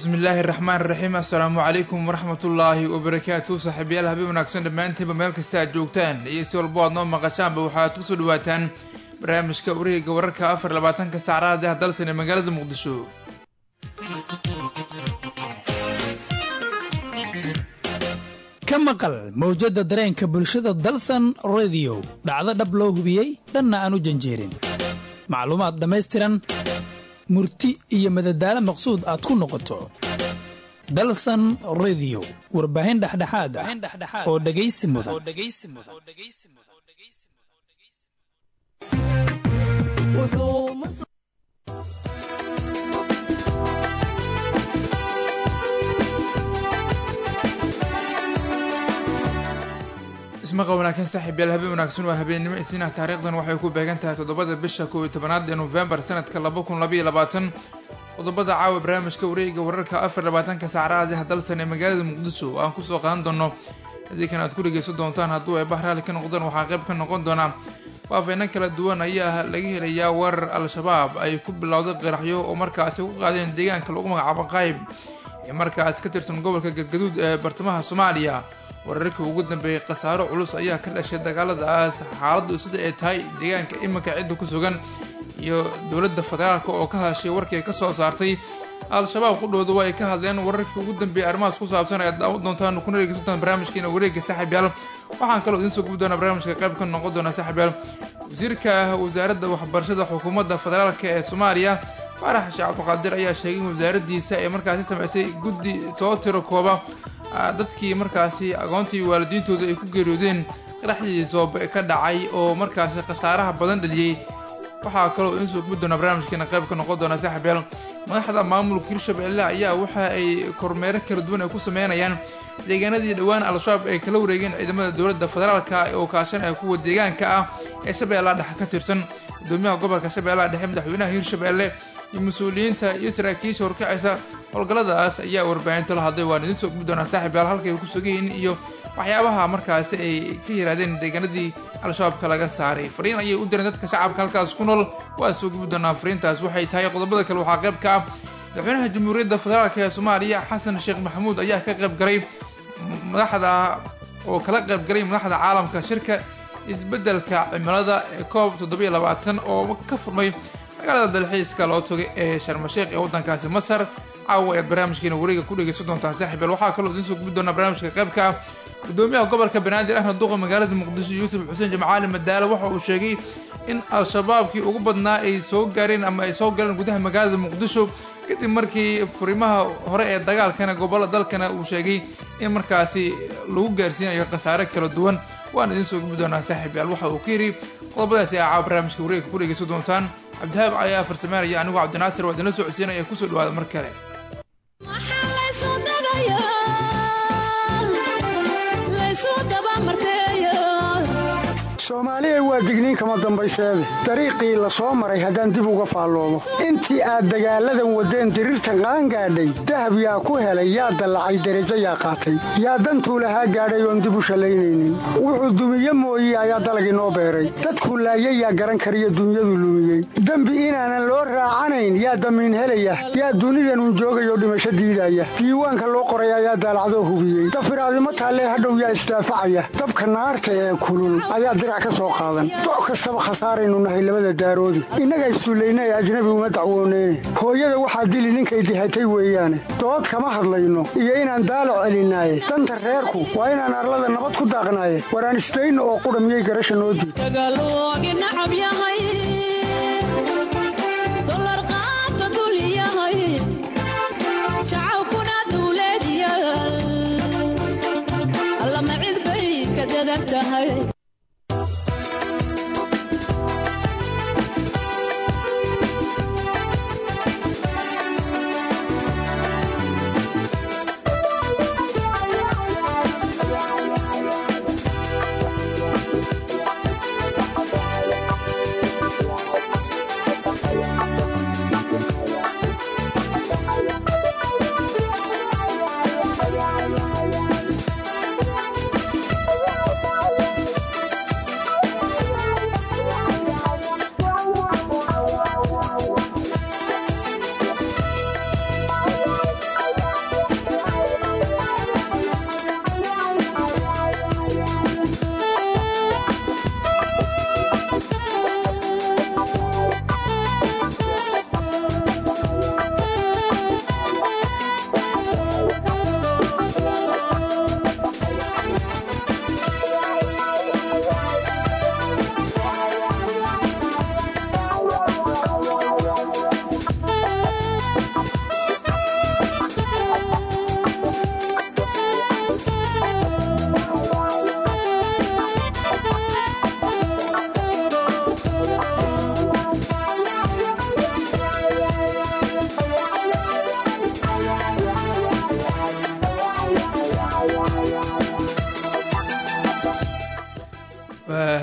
bismi illaahi raxmaan raxiim assalaamu calaykum waraxmatullaahi wabarakaatu saaxiibayaal habeen wanaagsan dhammaantiinba meel kasta aad joogtaan iyo si walbo aad noo maqashaanba waxaad kusoo dhawaataan barnaamijka wareega wararka afar labaatanka saacadaad ah dalsan ee magaalada muqdisho ka maqal mawjadda dareenka bulshada dalsan rediyo dhacdo dhab loo hubiyey dhanna aan u janjeerin macluumaad dhammaystiran murti iyo madadaalo maqsuud aad ku noqoto dalsan rediyo warbaahin dhexdhexaad ah oo dhegaysi mudan ismaqa wanaagsan saaxiibyaal habeen wanaagsan waa habeennimo isniinah taariikhdan waxay ku beegan tahay toddobada bisha kow iyo tobanaad ee nofembar sanadka laba kun labaiyo labaatan qodobada caawa barnaamijka wareega wararka afar labaatanka saacadaad ah dalsan ee magaalada muqdisho oo aan kusoo qaadan doono adiikan aad ku dhegaysan doontaan hadduu ay bahraali ka noqdaan waxaa qayb ka noqon doonaa faafayno kala duwan ayaa laga helayaa weerar al-shabaab ay ku bilowday qaraxyo oo markaasi ku qaadeen deegaanka lagu magacaabo qayb ee markaasi ka tirsan gobolka galgaduud ee bartamaha soomaaliya wararkii ugu dambeeyey khasaaro culus ayaa ka dhashay dagaaladaas xaaladdu sida ay tahay deegaanka iminka cidda ku sugan iyo dowladda federaalka oo ka hadashay warkii ka soo saartay al-shabaab qudhooda waa ay ka hadleen wararkii ugu dambeeyey arrimahaas ku saabsan ayaad daawan doontaan kuna dhegeysantaan barnaamijkeena wareegga saaxiibyaal waxaan kaloo idiin soo gubi doonaa barnaamijka qayb ka noqon doona saaxiibyaal wasiirka wasaaradda waxbarashada xukuumadda federaalka ee soomaaliya faarax sheekh cabdiqaadir ayaa sheegay in wasaaraddiisa ay markaasi samaysay guddi soo tiro kooba dadkii markaasi aqoontii waalidiintooda ay ku geeriyoodeen qaraxdii soobe ka dhacay oo markaasi khasaaraha badan dhaliyey waxaa kaloo idiin soo gubi doonaa barnaamijkeena qayb ka noqon doona saaxiibyaal madaxda maamulka hirshabelle ayaa waxa ay kormeero kala duwan ay ku sameynayaan deegaanadii dhowaan al-shabaab ay kala wareegeen ciidamada dowladda federaalka oo kaashanaya kuwa deegaanka ah ee shabeellaha dhexe ka tirsan gudoomiyaha gobolka shabeellaha dhexe madaxweynaha hirshabelle iyo mas-uuliyiinta iyo saraakiisha horkacaysa howlgalladaas ayaa warbaahinta la hadlay waan idiin soo gubi doonaa saaxiibyaal halkay ku sugayihiin iyo waxyaabaha markaasi ay ka yirahdeen deegaanadii al-shabaabka laga saaray fariin ayay u direen dadka shacabka halkaas ku nool waa soo gubi doonaa fariintaas waxay tahay qodobada kale waxaa qayb ka ah madaxweynaha jamhuuriyadda federaalk ee soomaaliya xasan sheekh maxamuud ayaa ka qayb galay madaxda oo kala qayb galay madaxda caalamka shirka isbeddelka cimilada ee koob toddobiyo labaatan oo ka furmay magaalada dalxiiska loo tagay ee sharmasheekh ee waddankaasi masar caawa ayaad barnaamijkeena wareega ku dhegaysan doontaan saaxiibyaal waxaa kaloo idiin soo gubi doonaa barnaamijka qaybka ah gudoomiyaha gobolka banaadir ahna duqa magaalada muqdisho yuusuf xuseen jamcaali madaale waxa uu sheegay in al-shabaabkii ugu badnaa ay soo gaareen ama ay soo galeen gudaha magaalada muqdisho kadib markii furimaha hore ee dagaalkana gobolla dalkana uu sheegay in markaasi lagu gaarsiinayo khasaare kala duwan waan idiin soo gubi doonaa saaxiibyaal waxa uu ka yidhi qodobadaasi aa caawa barnaamijka wareega ku dhegaysan doontaan cabdihaab ayaa farsameynaya anigoo cabdinaasir waa idinla soo codsiinaya kusoo dhawaada mar kale soomaaliya waa digniin kama dambayseede dariiqii la soo maray haddaan dib uga faalloomo intii aad dagaalladan waddeen diriirtan qaangaadhay dahab yaa ku helay yaa dallacay derajo yaa qaatay yaa dantuu lahaa gaadhay oon dib u shallaynaynin wuxuu dumiye mooye ayaa dalagii noo beeray dadku laayay yaa garan kariyo dunyadu lumiyey dembi inaanan loo raacanayn yaa damiin helaya yaa dunidanun joogayoo dhimasho diidaya diiwaanka loo qoray ayaa daalacdoo hubiyey dafiraadimo taallee hadhow yaa isdaafacaya dabka naarta ee kulul ayaa dirac ka soo qaadan doc kastaba khasaaraynu nahay labada daaroodi innaga issullayna ee ajnabi uma dacwooneyne hooyada waxaa dili ninkay dihatay weeyaane dood kama hadlayno iyo inaan daalac celinaaye danta reerku waa inaan arlada nabad ku daaqnaaye waraan isdayno oo qudha miyay garasha noo diid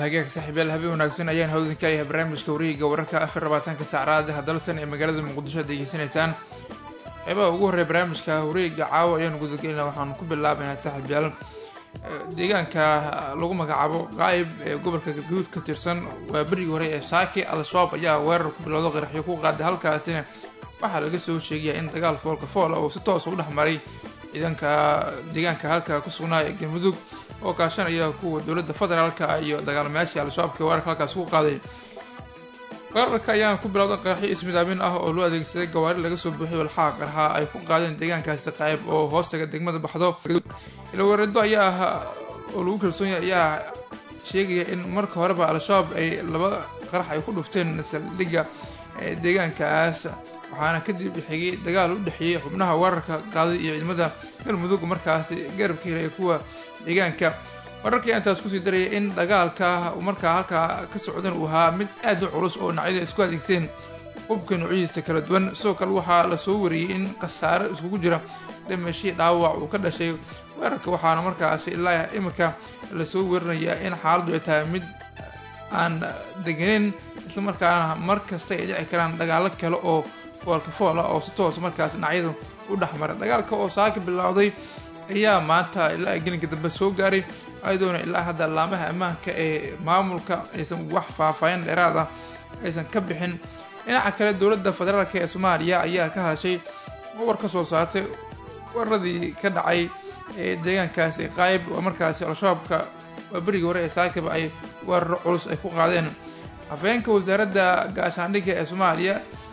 hagaag saaxiibyaal habeen wanaagsan ayaan hawdinka ayahay barnaamijka wareegiga wararka afar labaatanka saacraadaha dalsan ee magaalada muqdisho ad degeysanaysaan qeybaha ugu horreya barnaamijka wareegiga caawa ayaanu gudagelina waxaanu ku bilaabaynaa saaxiibyaal deegaanka lagu magacaabo qaayib ee gobolka galguduud ka tirsan waa berigii hore ee saaki al-shabaab ayaa weerar ku bilowda qaraxyo ku qaaday halkaasina waxaa laga soo sheegaya in dagaal foolka foola oo si toosa u dhex maray ciidanka deegaanka halka ku sugnaa ee galmudug oo kaashanaya kuwa dowladda federaalka iyo dagaalamayaashii al-shabaabka weerarka halkaas ku qaaday weerarka ayaana ku bilowda qaraxyo ismidaamin ah oo loo adeegsaday gawaari laga soo buuxiy walxaha qarxa ay ku qaadeen deegaankaasi qaayib oo hoostaga degmada baxdo ilawareedo ayaa oo lagu kalsoon yahay ayaa sheegaya in marka horeba al-shabaab ay laba qarax ay ku dhufteen saldhigga deegaankaas waxaana kadib xigay dagaal u dhexeeyey xubnaha weerarka qaaday iyo ciidamada galmudug markaasi garabka helaya kuwa deegaanka wararkii intaas kusii daraya in dagaalka markaa halkaa ka socdan uu ahaa mid aad u culus oo dhinacyada isku adeegseen hubka noocyadiisa kala duwan sidoo kale waxaa lasoo wariyey in khasaare iskugu jira dhimashii dhaawac uu ka dhashay weerarka waxaana markaasi ilaa iminka lasoo werinayaa in xaaladdu ay tahay mid aan deganeyn islamarkaana mar kasta ay dhici karaan dagaalo kale oo foolka foola oo si toos markaas dhinacyadu u dhexmara dagaalka oo saaka bilowday ayaa maanta ilaa gelinka dambe soo gaaray ayadoona ilaa hadda laamaha ammaanka ee maamulka aysan wax faahfaahin dheeraad ah aysan ka bixin dhinaca kale dowladda federaalk ee soomaaliya ayaa ka hadashay war ka soo saartay weeraradii ka dhacay ee deegaankaasi qaayib oo markaasi al-shabaabka waa berigii hore ee saakiba ay weeraro culus ay ku qaadeen afhayeenka wasaaradda gaashaandhigga ee soomaaliya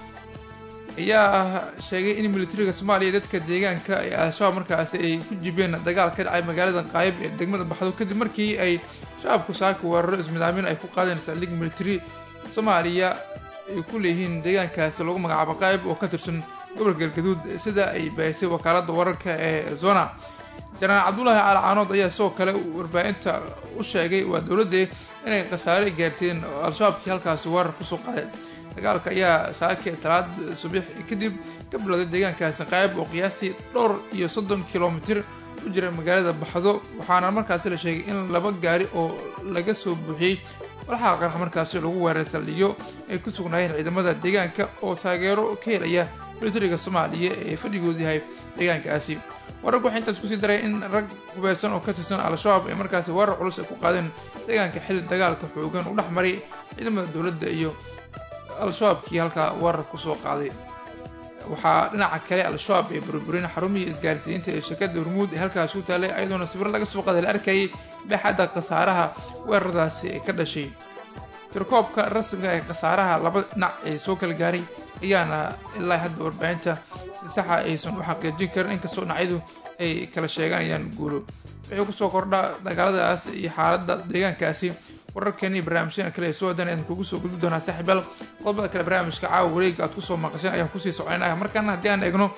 ayaa sheegay in militariga soomaaliya dadka deegaanka ee al-shabaab markaasi ay ku jibeen dagaal ka dhacay magaalada qaayib ee degmada baxdo kadib markii ay shabaabku saaka weeraro ismidaamin ay ku qaadeen saldhig militari soomaaliya ay ku leeyihiin deegaankaasi lagu magacaabo qaayib oo ka tirsan gobolka galgaduud sida ay bahisay wakaaladda wararka ee zona janaraal cabdulaahi caali caanood ayaa sidoo kale warbaahinta u sheegay waa dowladde inay khasaare gaarsiiyeen al-shabaabkii halkaasi weerar kusoo qaadeen dagaalka ayaa saake salaad subax kadib ka bilowday deegaankaasi qaayib oo qiyaastii dhowr iyo soddon kilomitir u jira magaalada baxdo waxaana markaasi la sheegay in laba gaari oo laga soo buuxiyey walxaha qarxa markaasi lagu weeray saldhigyo ay ku sugnaayeen ciidamada deegaanka oo taageero ka helaya militariga soomaaliya ee fadhigoodu yahay deegaankaasi wararku waxay intaas kusii daray in rag hubeysan oo ka tirsan al-shabaab ay markaasi weerar culus ay ku qaadeen deegaanka xilli dagaalka xoogan u dhex maray ciidamada dowladda iyo al-shabaabkii halkaa weerar kusoo qaaday waxaa dhinaca kale al-shabaab ee burburin xarumihii isgaarsiinta ee shirkadda hormuud ee halkaas ku taalay ayadoona sawiro laga soo qaaday la arkayay baaxadda khasaaraha weeraradaasi ee ka dhashay tirkoobka rasmiga ee khasaaraha laba dhinac ee soo kala gaaray ayaana ilaa hadda warbaahinta si saxa aysan u xaqiijin karin inkastoo dhinacyadu ay kala sheeganayaan guulo wixii kusoo kordha dagaaladaas iyo xaaladda deegaankaasi wararkeeni barnaamijyada kale ee soo hadan ayaan kugu soo gudbi doonaa saaxiibaal qodobada kale barnaamijka caawa wareega aad kusoo maqasheen ayaan kusii soconayna markaana haddii aan eegno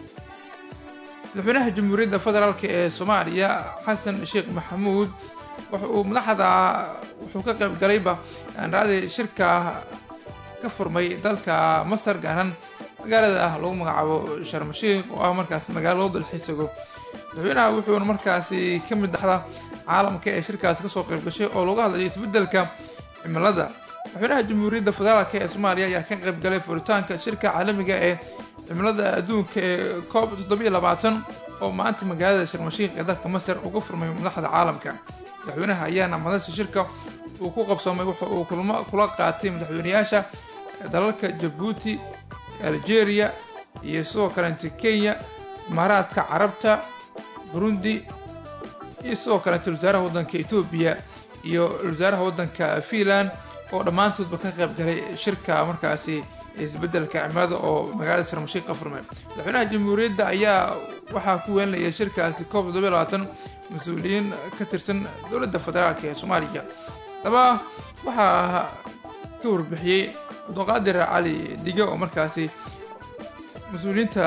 madaxweynaha jamhuuriyadda federaalk ee soomaaliya xasan sheekh maxamuud waxa uu madaxda wuxuu ka qayb galayba raadi shirka ka furmay dalka masar gaaran magaalada ah lagu magacaabo sharmashiikh oo ah markaas magaalo loo dalxiisago madaxweynaha wuxuuna markaasi ka mid dhaxda caalamka ee shirkaasi kasoo qayb gashay oo lagu hadlayay isbeddelka cimilada madaxweynaha jamhuuriyadda federaalk ee soomaaliya ayaa ka qayb galay furitaanka shirka caalamiga ee cimilada adduunka ee coob toddobiyo labaatan oo maanta magaalada sharmashiikh ee dalka masar uga furmay madaxda caalamka madaxweynaha ayaana madasha shirka uu ku qabsoomay wuxa uu kulmo kula qaatay madaxweynayaasha dalalka jabuuti algeria iyo sidoo kaleeta kenya imaaraadka carabta burundi iyo sidoo kaleeta wasaaraha waddanka etoobiya iyo wasaaraha waddanka finland oo dhammaantoodba ka qayb galay shirka markaasi isbeddelka cimilada oo magaalada sharmashiik ka furmay madaxweynaha jamhuuriyadda ayaa waxaa ku weelinaya shirkaasi koob toddobiyo labaatan mas-uuliyiin ka tirsan dowladda federaalk ee soomaaliya daba waxaa ka warbixiyey abduqaadir cali dige oo markaasi mas-uuliyiinta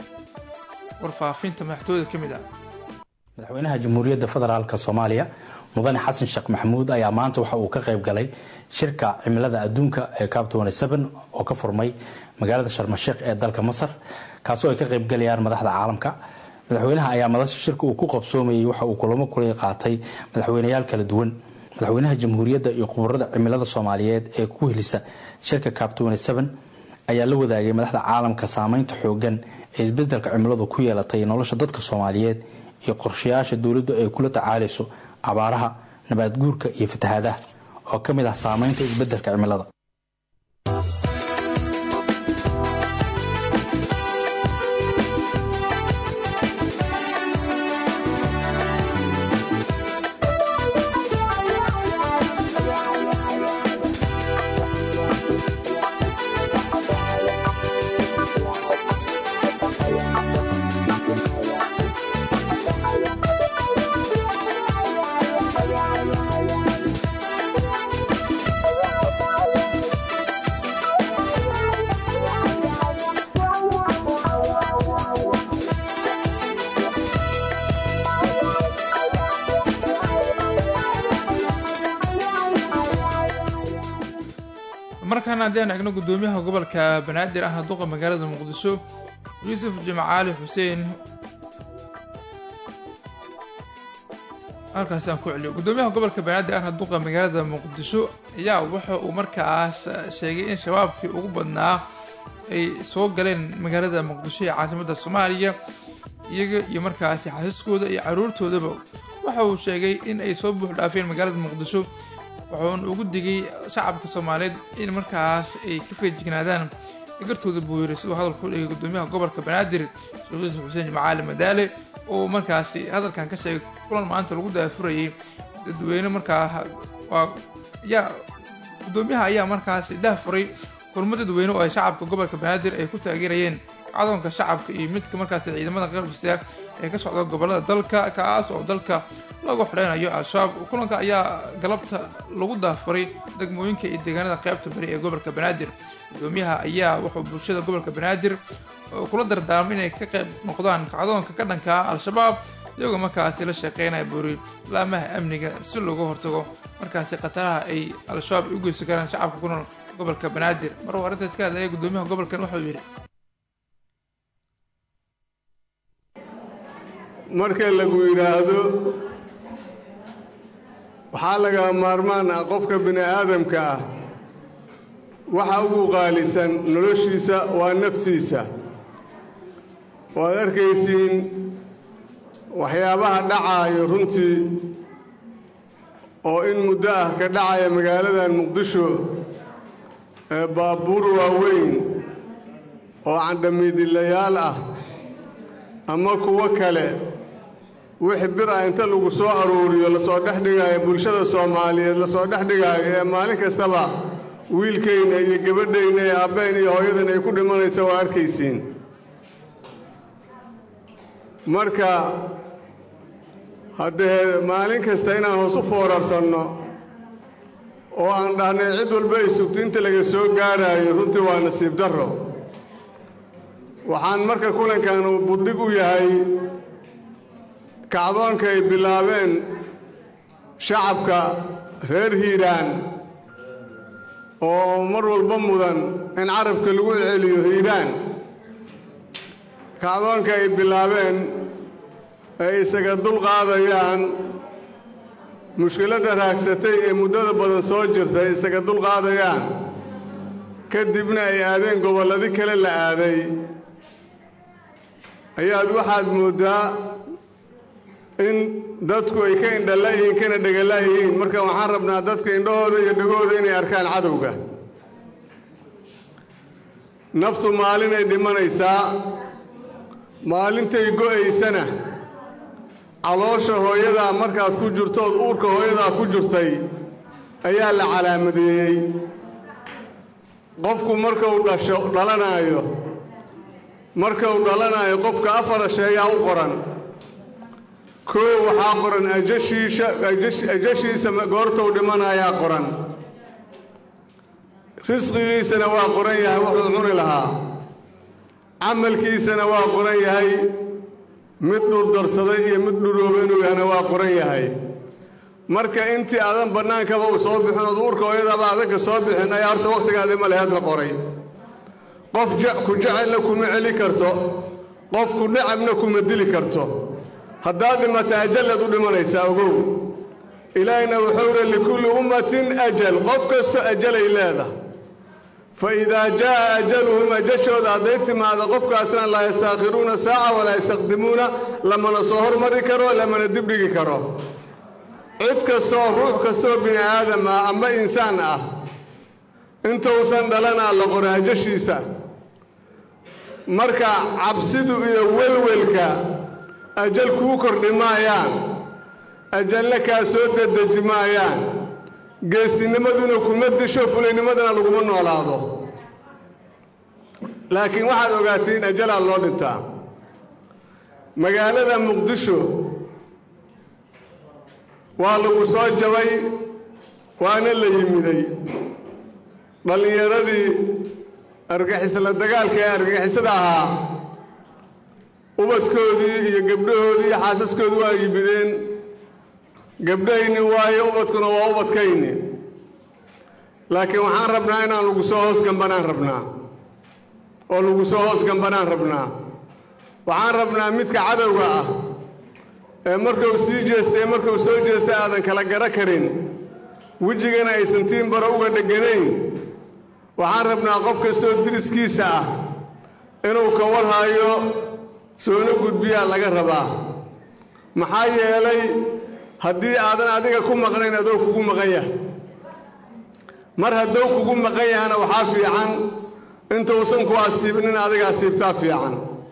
warfaafinta madaxtooyada ka mid ah madaxweynaha jamhuuriyadda federaalk soomaaliya mudane xasan sheekh maxamuud ayaa maanta waxa uu ka qayb galay shirka cimilada adduunka ee cab oo ka furmay magaalada sharmasheekh ee dalka masar kaasoo ay ka qaybgalayaan madaxda caalamka madaxweynaha ayaa madasha shirka uu ku qabsoomayay waxa uu kulamo kulay qaatay madaxweyneyaal kala duwan madaxweynaha jamhuuriyadda iyo khubarada cimilada soomaaliyeed ee ku helisa shirka cab ayaa la wadaagay madaxda caalamka saameynta xoogan ee isbedelka cimiladu ku yeelatay nolosha dadka soomaaliyeed iyo qorshayaasha dowladdu ay kula tacaalayso abaaraha nabaad guurka iyo fatahaadaha oo ka mid ah saameynta isbedelka cimilada markaana haddeen eegno guddoomiyaha gobolka banaadir ahna duqa magaalada muqdisho yuusuf jimcaali xuseen halkaasi aan ku celiyo guddoomiyaha gobolka banaadir ahna duqa magaalada muqdisho ayaa waxa uu markaas sheegay in shabaabkii ugu badnaa ay soo galeen magaalada muqdisho ee caasimadda soomaaliya iyaga iyo markaasi xasiskooda iyo caruurtoodaba waxa uu sheegay in ay soo buux dhaafeen magaalada muqdisho wuxuuna ugu digay shacabka soomaaliyeed in markaas ay ka feejignaadaan gartooda buu yiri siduu hadalku dhigay guddoomiyaha gobolka banaadir sheekh yuusuf xuseen jimcaali madaale oo markaasi hadalkan ka sheegay kulan maanta lagu daafurayay dadweyne markaa waa yaa guddoomiyaha ayaa markaasi daafuray kulmo dadweyne oo ay shacabka gobolka banaadir ay ku taageerayeen cadoonka shacabka iyo midka markaasi ciidamada qalbisa ee ka socda gobolada dalka kaas oo dalka lagu xidheynayo al-shabaab kulanka ayaa galabta lagu daafuray degmooyinka iyo deegaanada qaybta bari ee gobolka banaadir guddoomiyaha ayaa wuxuu bulshada gobolka banaadir kula dardaarmay inay ka qayb noqdaan kacdoonka ka dhanka al-shabaab iyagoo markaasi la shaqeynaya buuri laamaha amniga si looga hortago markaasi khataraha ay al-shabaab u geysan karaan shacabka ku nool gobolka banaadir maruu arrintaas ka hadlaya guddoomiyaha gobolkan waxau yidhi marka lagu yidhaahdo waxaa laga maarmaan ah qofka bini aadamka ah waxa ugu qaalisan noloshiisa waa naftiisa waad arkaysiin waxyaabaha dhacaayo runtii oo in muddo ah ka dhacaya magaaladan muqdisho ee baabuur waaweyn oo candhamiidilayaal ah ama kuwo kale wixii bir ah inta lagu soo aruuriyo lasoo dhex dhigaayo bulshada soomaaliyeed lasoo dhex dhigaayo ee maalin kastaba wiilkayna iyo gabadhayna ee abbeen iyo hooyadan ay ku dhimanaysa waa arkaysiin marka haddee maalin kasta inaan hoos u foorarsanno oo aan dhahnay cid walba ay sugto inta laga soo gaaraayo runtii waa nasiib darro waxaan marka kulankan uu buddhig u yahay kacdoonka ay bilaabeen shacabka reer hiiraan oo mar walba mudan in carabka lagu celceliyo hiiraan kacdoonka ay bilaabeen ay isaga dulqaadayaan mushkiladda raagsatay ee muddada badan soo jirtay isaga dulqaadayaan kadibna ay aadeen gobolladi kale la aaday ayaad waxaad mooddaa in dadku ay ka indhalaayihiin kana dhegalaayihiin marka waxaan rabnaa dadka indhahooda iyo dhegooda inay arkaan cadowga naftu maalinay dhimanaysaa maalintay go'aysana caloosha hooyadaa markaad ku jirtood uurka hooyadaa ku jirtay ayaa la calaamadeeyey qofku markuu dhasho dhalanaayo marka uu dhalanaayo qofka afar sheeyaa u qoran koo waxaa qoran ajashiisha ajashiisa goortou dhimanayaa qoran risqigiisana waa qoran yahay wuxuu cuni lahaa camalkiisana waa qoran yahay mid dhurdarsaday iyo mid dhurooba inuu yahana waa qoran yahay marka intii aadan bannaankaba uu soo bixin ood uurka hooyadaaba adanka soo bixin ayaa horta wakhtigaadi ma leheed la qoray qof ku jecelna kuma celi karto qof ku necabna kuma dili karto haddaad dhimata ajallaad u dhimanaysaa ogow ilaahina wuxuu ihi likulli ummatin ajal qof kastoo ajalay leedahay fa idaa jaa'a ajaluhum ajashooda hadday timaado qofkaasna laa yastaakhiruuna saaca walaa yastaqdimuuna lamana soo hormari karo lamana dibdhigi karo cid kastooo ruux kastooo bini aadam ah amba insaan ah intuusan dhalanaa la qora ajashiisa marka cabsidu iyo welwelka ajal kuu kordhi maayaan ajalna kaa soo dedeji maayaan geestinimaduna kuma disho fulaynimadana laguma noolaado laakiin waxaad ogaatiin ajalaa loo dhintaa magaalada muqdisho waa lagu soo jabay waana la yimiday dhallinyaradii argagixisla dagaalka ee argagixisada ahaa ubadkoodii iyo gabdhahoodii iyo xaasaskoodii waa yimideen gabdhahayni waayo ubadkuna waa ubadkayni laakiin waxaan rabnaa inaan lagu soo hoos gambanaan rabnaa oo lagu soo hoos gambanaan rabnaa waxaan rabnaa midka cadowga ah ee markuu sii jeestay ee markuu soo jeestay aadan kala garo karin wejigana aysan tiin baro uga dheganayn waxaan rabnaa qof kastoo diriskiisa ah inuu ka warhaayo soona gudbiyaa laga rabaa maxaa yeelay haddii aadan adiga ku maqnayn adoo kugu maqan yahay mar haddou kugu maqan yahana waxaa fiican intuusan ku asiibnin adiga asiibtaa fiican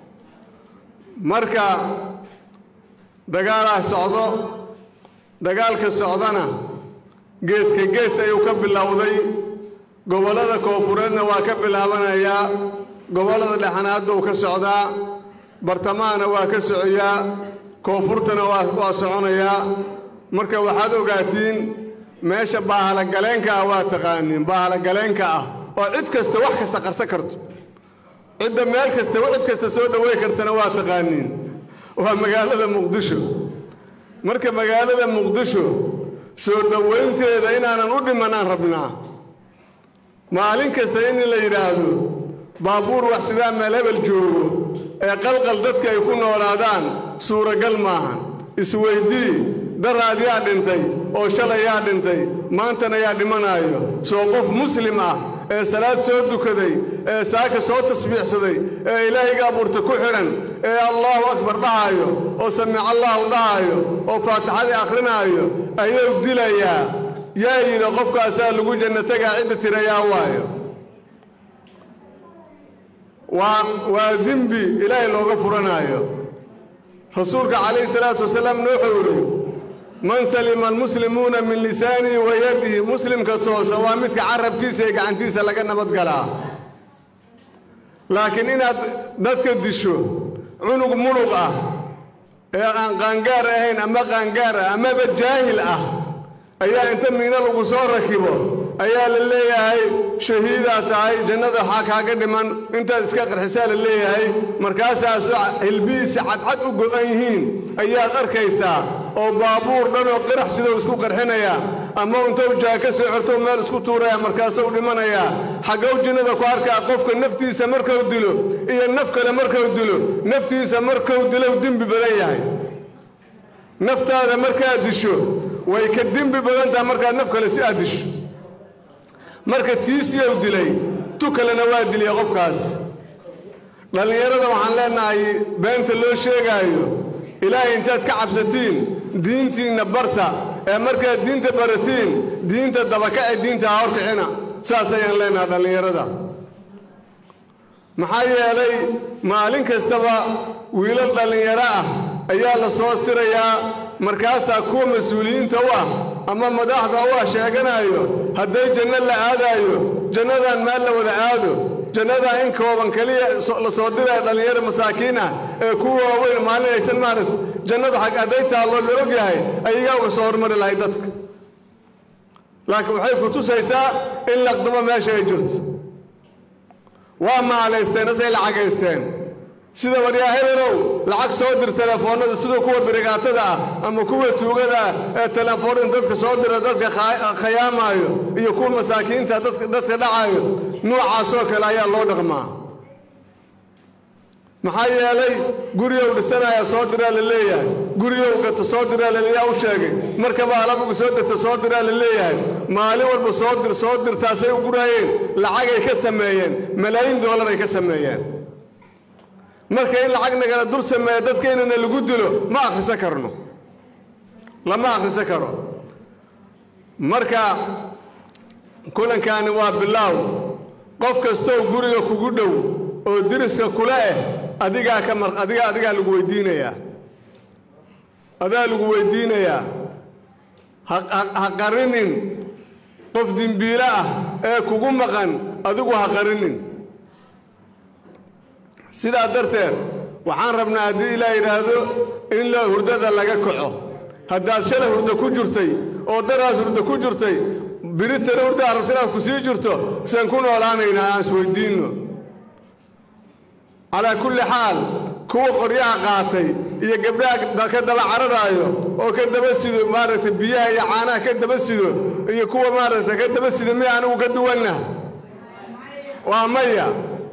marka dagaalaa socdo dagaalka socdana geeska gees ayuu ka bilowday gobollada koofureedna waa ka bilaabanayaa gobollada dhexanaadda uu ka socdaa bartamahana waa ka socoyaa koonfurtana waa soconayaa marka waxaad ogaatiin meesha baahalagaleenka ah waa taqaaniin baahalagaleenka ah oo cid kasta wax kasta qarsan karto cidda meel kasta cid kasta soo dhowey kartana waa taqaaniin waa magaalada muqdisho marka magaalada muqdisho soo dhowaynteeda inaanan u dhimanaan rabnaa maalin kasta in la yidhaahdo baabuur wax sidaa meel hebel joogo ee qalqal dadka ay ku noolaadaan suuragal maahan isweydii daraad yaa dhintay oo shalay yaa dhintay maantana yaa dhimanaayo soo qof muslim ah ee salaad soo dukaday ee saaka soo tasbiixsaday ee ilaahayga abuurta ku xidhan ee allaahu akbar dhahaayo oo samic allaahu dhahaayo oo faatixadii akhrinaayo ayuu dilayaa yaa yidhi qofkaasaa lagu janno tegaa cidda tirayaa waayo waa dembi ilaahay looga furanaayo rasuulka calayhi salaatu wasalaamna wuxuu yidhi man salima almuslimuuna min lisaanihi wa yadihi muslimka toosa waa midka carabkiisa iyo gacantiisa laga nabadgalaa laakiin inaad dadka disho cunug munuq ah ee aan qaangaar ahayn ama qaangaar ah amaba jaahil ah ayaa inta miino lagu soo rakibo ayaa la leeyahay shahiidaa tahay jannada waxaa kaaga dhiman intaad iska qarxisaa la leeyahay markaasaasoo hilbihiisi cadcad u go'an yihiin ayaad arkaysaa oo baabuur dhanoo qirax sidou isku qarxinayaa ama intou jaa ka soo xortou meel isku tuuraya markaasuu dhimanayaa xaggow jinnada ku arkaa qofka naftiisa markuu dilo iyo naf kale markuu dilo naftiisa markuu dilow dembi badan yahay naftaada markaad disho way ka dembi badan tahay markaad naf kale si aad disho marka tiisiyow dilay tu kalena waa dilya qofkaas dhallinyarada waxaan leennahay beenta loo sheegaayo ilaahay intaad ka cabsatiin diintiinna barta ee markaad diinta baratiin diinta dabakace diinta ha horkixina saas ayaan leennahay dhallinyarada maxaa yeelay maalin kastaba wiilal dhallinyaro ah ayaa la soo sirayaa markaasaa kuwa mas-uuliyiinta u ah ama madaxda u ah sheeganaayo hadday janno la aadaayo jannadan meel la wada aado jannadaa in kooban keliya la soo diraya dhallinyaro masaakiin ah ee kuwa waaweyn maalin aysan maaragt jannadu xag hadday taalloo la og yahay ayagaa uga soo hormari lahay dadka laakiin waxay ku tusaysaa in laqdamo meesha ay jirto waa maalaysteen asay lacagaysteen sida waryaa hebelow lacag soo dir telefoonnada siduu kuwa birigaatada ah ama kuwa tuugada ah ee telefoonada dadka soo dira dadka khayaamaayo iyo kuwa masaakiinta dadka dhacaayo nuucaasoo kale ayaa loo dhaqmaa maxaa yeelay gurigow dhisanaya soo diraa la leeyahay gurigow gato soo diraa laleeyaa u sheegay markaba alabuga soo dirta soo diraa la leeyahay maalin walba soo dir soo dirtaasay u guraayeen lacagay ka sameeyeen malaayiin doolar ay ka sameeyeen marka in lacag nagala dur sameeya dadkeennana lagu dilo ma akhrisan karno lama akhrisan karo marka kulankaani waa bilaaw qof kastoo guriga kugu dhow oo diriska kula eh adigaa ka mar adigaa adigaa lagu weydiinayaa adaa lagu weydiinayaa ha ha qarinin qof dembiile ah ee kugu maqan adigu ha qarinin sidaa darteed waxaan rabnaa haddii ilaa yidhaahdo in la hurdada laga kaco haddaad shalay hurda ku jirtay oo daraas hurda ku jirtay biritana hurdaa rabta inaad ku sii jirto saan ku noolaanaynaa aan isweyddiinno calaa kulli xaal kuwa qoryaha qaatay iyo gabdhaha ka daba cararaayo oo ka daba sido maaragtay biyaha iyo caanaha ka daba sido iyo kuwa maaragtay ka daba sido miya anigu ka duwanna waa maya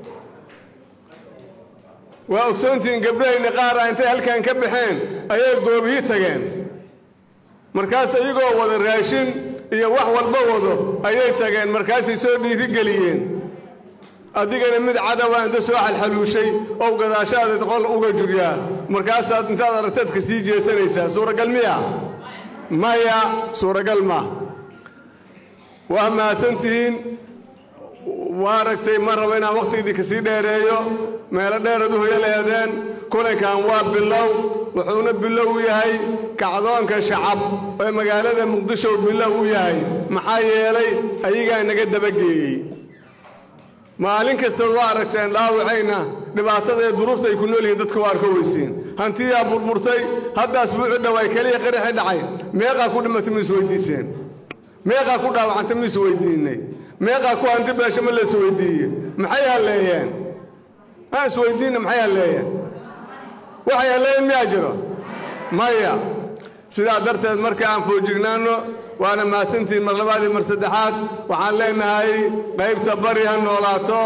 waa ogsoontihiin gabdhahayna qaara intay halkan ka baxeen ayay goobihii tageen markaas iyagoo wada raashin iyo wax walba wado ayay tageen markaasay soo dhiirigeliyeen adigana mid cadawa inta soo xalxaluushay oo gadaashaada qol uga juryaa markaasaad intaad aragtaad ka sii jeesanaysaa suuragal miya maya suuragal ma waa mahadsantihiin waa aragtay ma rabo inaan wakhtigiidii ka sii dheereeyo meelo dheerad u hoyo leedeen kulankan waa bilow wuxuuna bilow u yahay kacdoonka shacab ee magaalada muqdisho bilow u yahay maxaa yeelay ayagaa naga dabageeyey maalin kastaad waa aragteen dhaawacayna dhibaatada ee duruufta ay ku nool yihiin dadka waa arka weysiin hantiyaa burburtay haddaas buuci dhawaay keliya qaraxi dhacay meeqaa ku dhimatay ma isweyddiiseen meeqaa ku dhaawacantay ma isweyddiinnay meeqaa ku hanti beesho ma la isweyddiiye maxay halleeyeen ma isweyddiinna maxay halleeyeen waxay halleeyeen miyaa jiro maya sidaa darteed marka aan foojignaanno waana mahadsantihiin mar labaad iyo mar saddexaad waxaan leenahay qaybta bari ha noolaato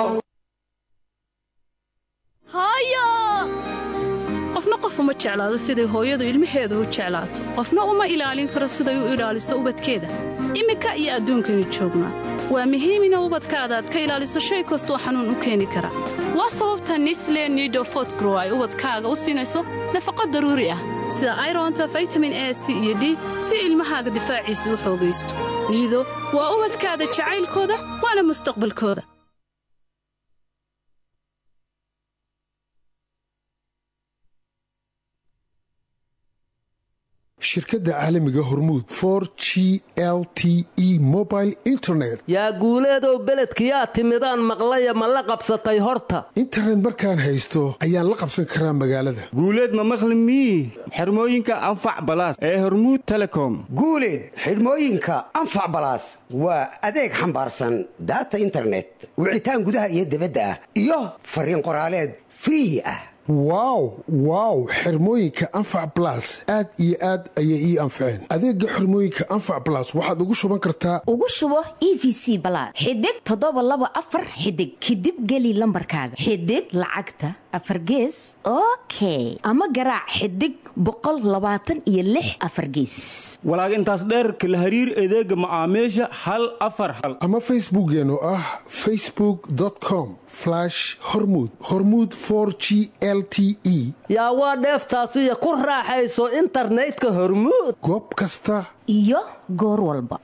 qofna qof uma jeclaado siday hooyadu ilmaheeda u jeclaato qofna uma ilaalin karo siday u ilaaliso ubadkeeda iminka iyo adduunkaynu joognaa waa muhiim ina ubadkaada aad ka ilaaliso shay kastoo xanuun u keeni kara waa sababta nisle nidofotgrow ay ubadkaaga u siinayso nafaqo daruuri ah sida ironta vitamin a c iyo d si ilmahaaga difaaciisa u xoogaysto niido waa ubadkaada jacaylkooda waana mustaqbalkooda shirkadda caalamiga hormuud for g l t e mobile internet yaa guuleedow beledkiyaa timidaan maqlaya ma la qabsatay horta internet markaan haysto ayaan la qabsan karaa magaalada guuleed ma maqli mii xirmooyinka anfac balaas ee hormuud telecom guuleed xidhmooyinka anfac balaas waa adeeg xambaarsan daata internet wicitaan gudaha iyo dibadda ah iyo fariin qoraaleed free ah wow wow xirmooyinka anfac balas aad iyo aad ayay ii anfaceen adeega xirmooyinka anfac balas waxaad ugu shuban kartaa ugu shubo e v c balaad xidig toddoba laba afar xidig kadib geli lambarkaaga xidig lacagta afar gees okay ama garaac xidig boqol labaatan iyo lix afar geesis walaag intaas dheerka la hariir adeega macaamiisha hal afar hal ama facebookeen oo ah facebook com hormud hormud g l t e yaa waa dheeftaasiyo ku raaxayso internetka hormuud goob kasta iyo goor walba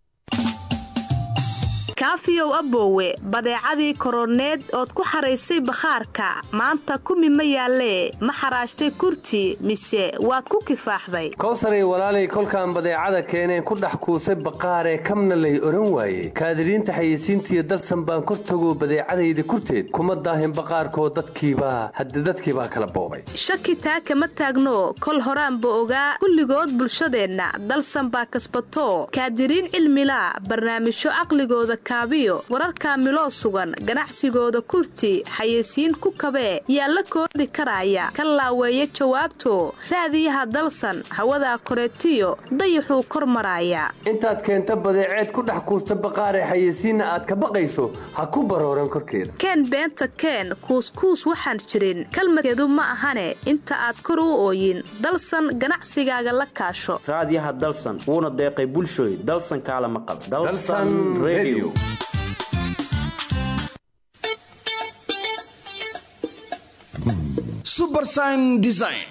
kaafiyow aboowe badeecadii koroneed ood ku xaraysay bakhaarka maanta kumi ma yaallee ma xaraashtay kurti mise waad ku kifaaxday kowsaray walaalay kolkaan badeecada keeneen ku dhex kuusay baqaaree kamna lay odhan waaye kaadiriinta xayeysiintiiyo dalsan baan kor tago badeecadayda kurteed kuma daahin baqaarkoo dadkiibaa hadde dadkiibaa kala boobay shaki taa kama taagno kol horaanba ogaa kulligood bulshadeenna dalsan baa kasbato kaadiriin cilmila barnaamijyo caqligooda kaabiyo wararka miloo sugan ganacsigooda kurti xayeysiin ku kabee yaa la koodi karaya ka laaweeya jawaabto raadiyaha dalsan hawadaa koreetiyo dayaxuu kor maraaya intaad keenta badeeceed ku dhex kuusta baqaaree xayeysiinna aad ka baqayso ha ku barooran korkeeda keen beenta keen kuuskuus waxaan jirin kalmadkeedu ma ahane inta aad kor u ooyin dalsan ganacsigaaga la kaasho raadiyaha dalsan wuuna deeqay bulshooy dalsan kaala maqal subersign design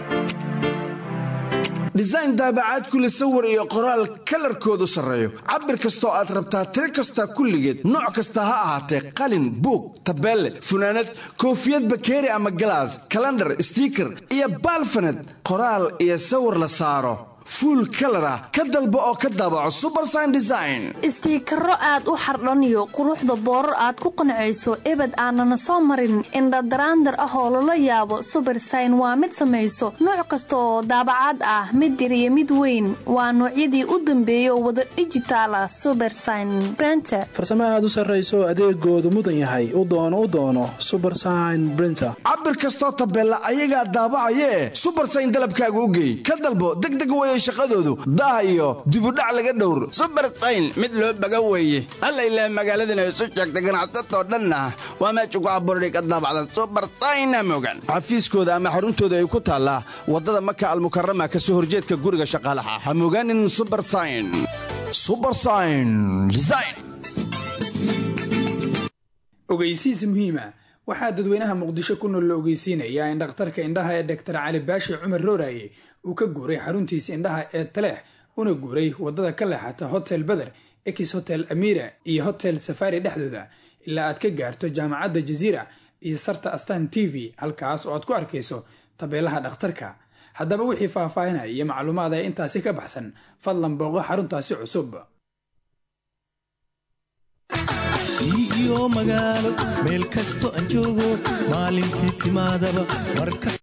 design daabacaad kule sawir iyo qoraal kalarkoodu sarreeyo cabir kastoo aad rabtaa tiro kasta kulligeed nooc kasta ha ahaatee qalin buug tabeelle funaanad koofiyad bakeeri ama galaas kalandhar stiiker iyo baalfaned qoraal iyo sawir la saaro fuul kalar ah ka dalbo oo ka daabaco subersign design istiikaro aad u xardhaniyo quruxda boorar aad ku qancayso ebed aanana soo marin indhadaraandar ah oo lala yaabo subersign waa mid samayso nooc kasta oo daabacaad ah mid yar iyo mid weyn waa noocyadii u dambeeya oo wada dhijitaala subersign brenter farsamo aad u sarrayso adeegoodu mudan yahay u doono u doono subersign brinter cabir kastoo tabeella ayagaa daabacayee subersign dalabkaaga u geey ka dalbo degdeg weye shaqadoodu daah iyo dibudhac laga dhowr subersayn mid loo baga weeye alla ilaah magaaladana isu sheegta ganacsatoo dhanna waa meesha ku abuurday ka daabacda subersayna mogan xafiiskooda ama xaruntooda ay ku taallaa waddada maka almukarama ka soo horjeedka guriga shaqaalaha ha mogaanin subersayn subersayn design ogeysiis muhiima waxaa dadweynaha muqdisho ku nool la ogeysiinayaa in dhakhtarka indhaha ee doktar cali baashi cumar rooraye uu ka guuray xaruntiisa indhaha ee taleex una guuray wadada ka leexata hotel beder ex hotel amira iyo hotel safari dhexdooda ilaa aad ka gaarto jaamacadda jaziira iyo sarta astan t v halkaas oo aad ku arkayso tabeelaha dhakhtarka haddaba wixii faahfaahinaya iyo macluumaad ee intaasi ka baxsan fadlan booqo xaruntaasi cusub iyo magaalo meel kasto aan joogo maalintii timaadaba markas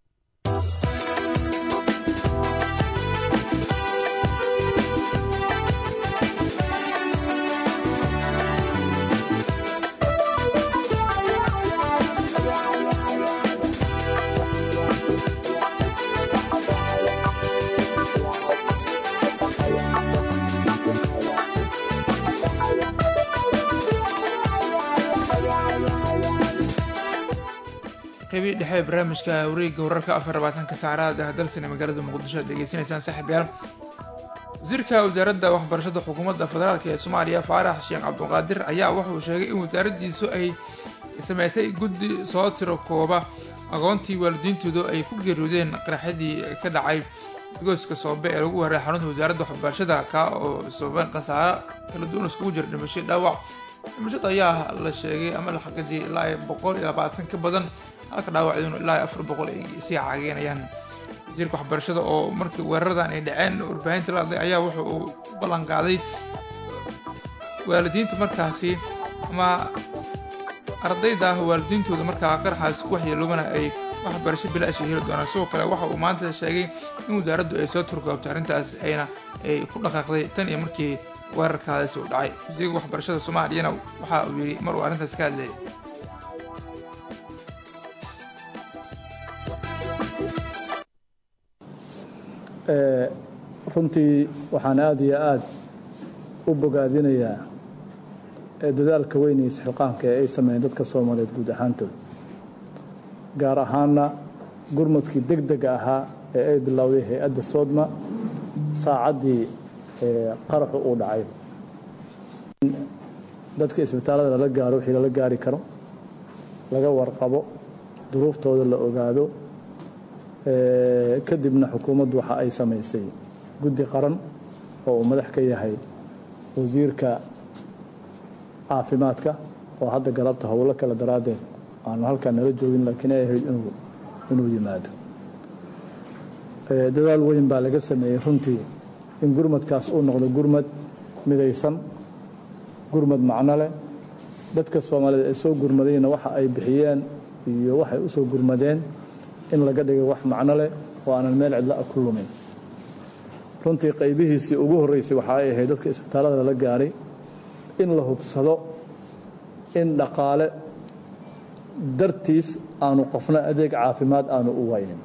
qeybii dhexe ee barnaamijka wareegga wararka afar labaatanka saacadaha ah dalsane magaalada muqdisho aad degeysanaysaan saaxiibayaal wasiirka wasaaradda waxbarashada xukuumadda federaalk ee soomaaliya faarax sheekh cabduqaadir ayaa wuxuu sheegay in wasaaraddiisu ay sameysay guddi soo tiro kooba aqoontii waalidiintoodu ay ku geeriyoodeen qaraxyadii ka dhacay gooska soobe ee lagu waray xarunta wasaaradda waxbarashada ka oo sababeen khasaaro kala duwan iskugu jira dhimasho dhaawac dhimashada ayaa la sheegay ama la xaqiijiyay ilaa ay boqol iyo labaatan ka badan halka dhaawacduna ilaa ay afar boqol ay sii caageynayaan wasiirka waxbarashada oo markii weeraradan ay dhaceen warbaahinta la hadlay ayaa wuxuu uu u ballan qaaday waalidiinta markaasi ama ardayda waalidiintooda markaa qaraxaas ku waxyeeloobana ay waxbarasho bilaashi heli doonaan sidoo kale waxa uu maanta sheegay in wasaaraddu ay soo turkoobtay arrintaas ayna ay ku dhaqaaqday tan iyo markii weerarkaasi uu dhacay wasiirka waxbarashada soomaaliyana waxa uu yidhi mar uu arrintaas ka hadlayay runtii waxaan aada iyo aada u bogaadinayaa dadaalka weyn iyo isxilqaanka ee ay sameeyeen dadka soomaaliyeed guud ahaantooda gaar ahaana gurmadkii deg dega ahaa ee ay bilowday hay-adda soodma saacaddii qaraxu uu dhacay dadka isbitaallada lala gaaro wixii lala gaari karo laga warqabo duruuftooda la ogaado kadibna xukuumaddu waxa ay samaysay guddi qaran oo uu madax ka yahay wasiirka caafimaadka oo hadda galabta howlo kale daraaddeed aanu halkaa nala joogin laakiin ay ahayd inuu yimaado dadaal weyn baa laga sameeyey runtii in gurmadkaas uu noqdo gurmad midaysan gurmad macno leh dadka soomaaliyeed ee soo gurmadayna waxa ay bixiyeen iyo waxay u soo gurmadeen in laga dhigo wax macno leh oo aanan meel cidla a ku lumin runtii qaybihiisii ugu horreysay waxa ay ahayd dadka isbitaallada lala gaaray in la hubsado in dhaqaale dartiis aanu qofna adeeg caafimaad aanu u waynin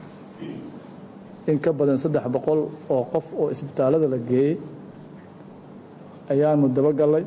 in ka badan saddex boqol oo qof oo isbitaallada la geeyey ayaanu dabagallay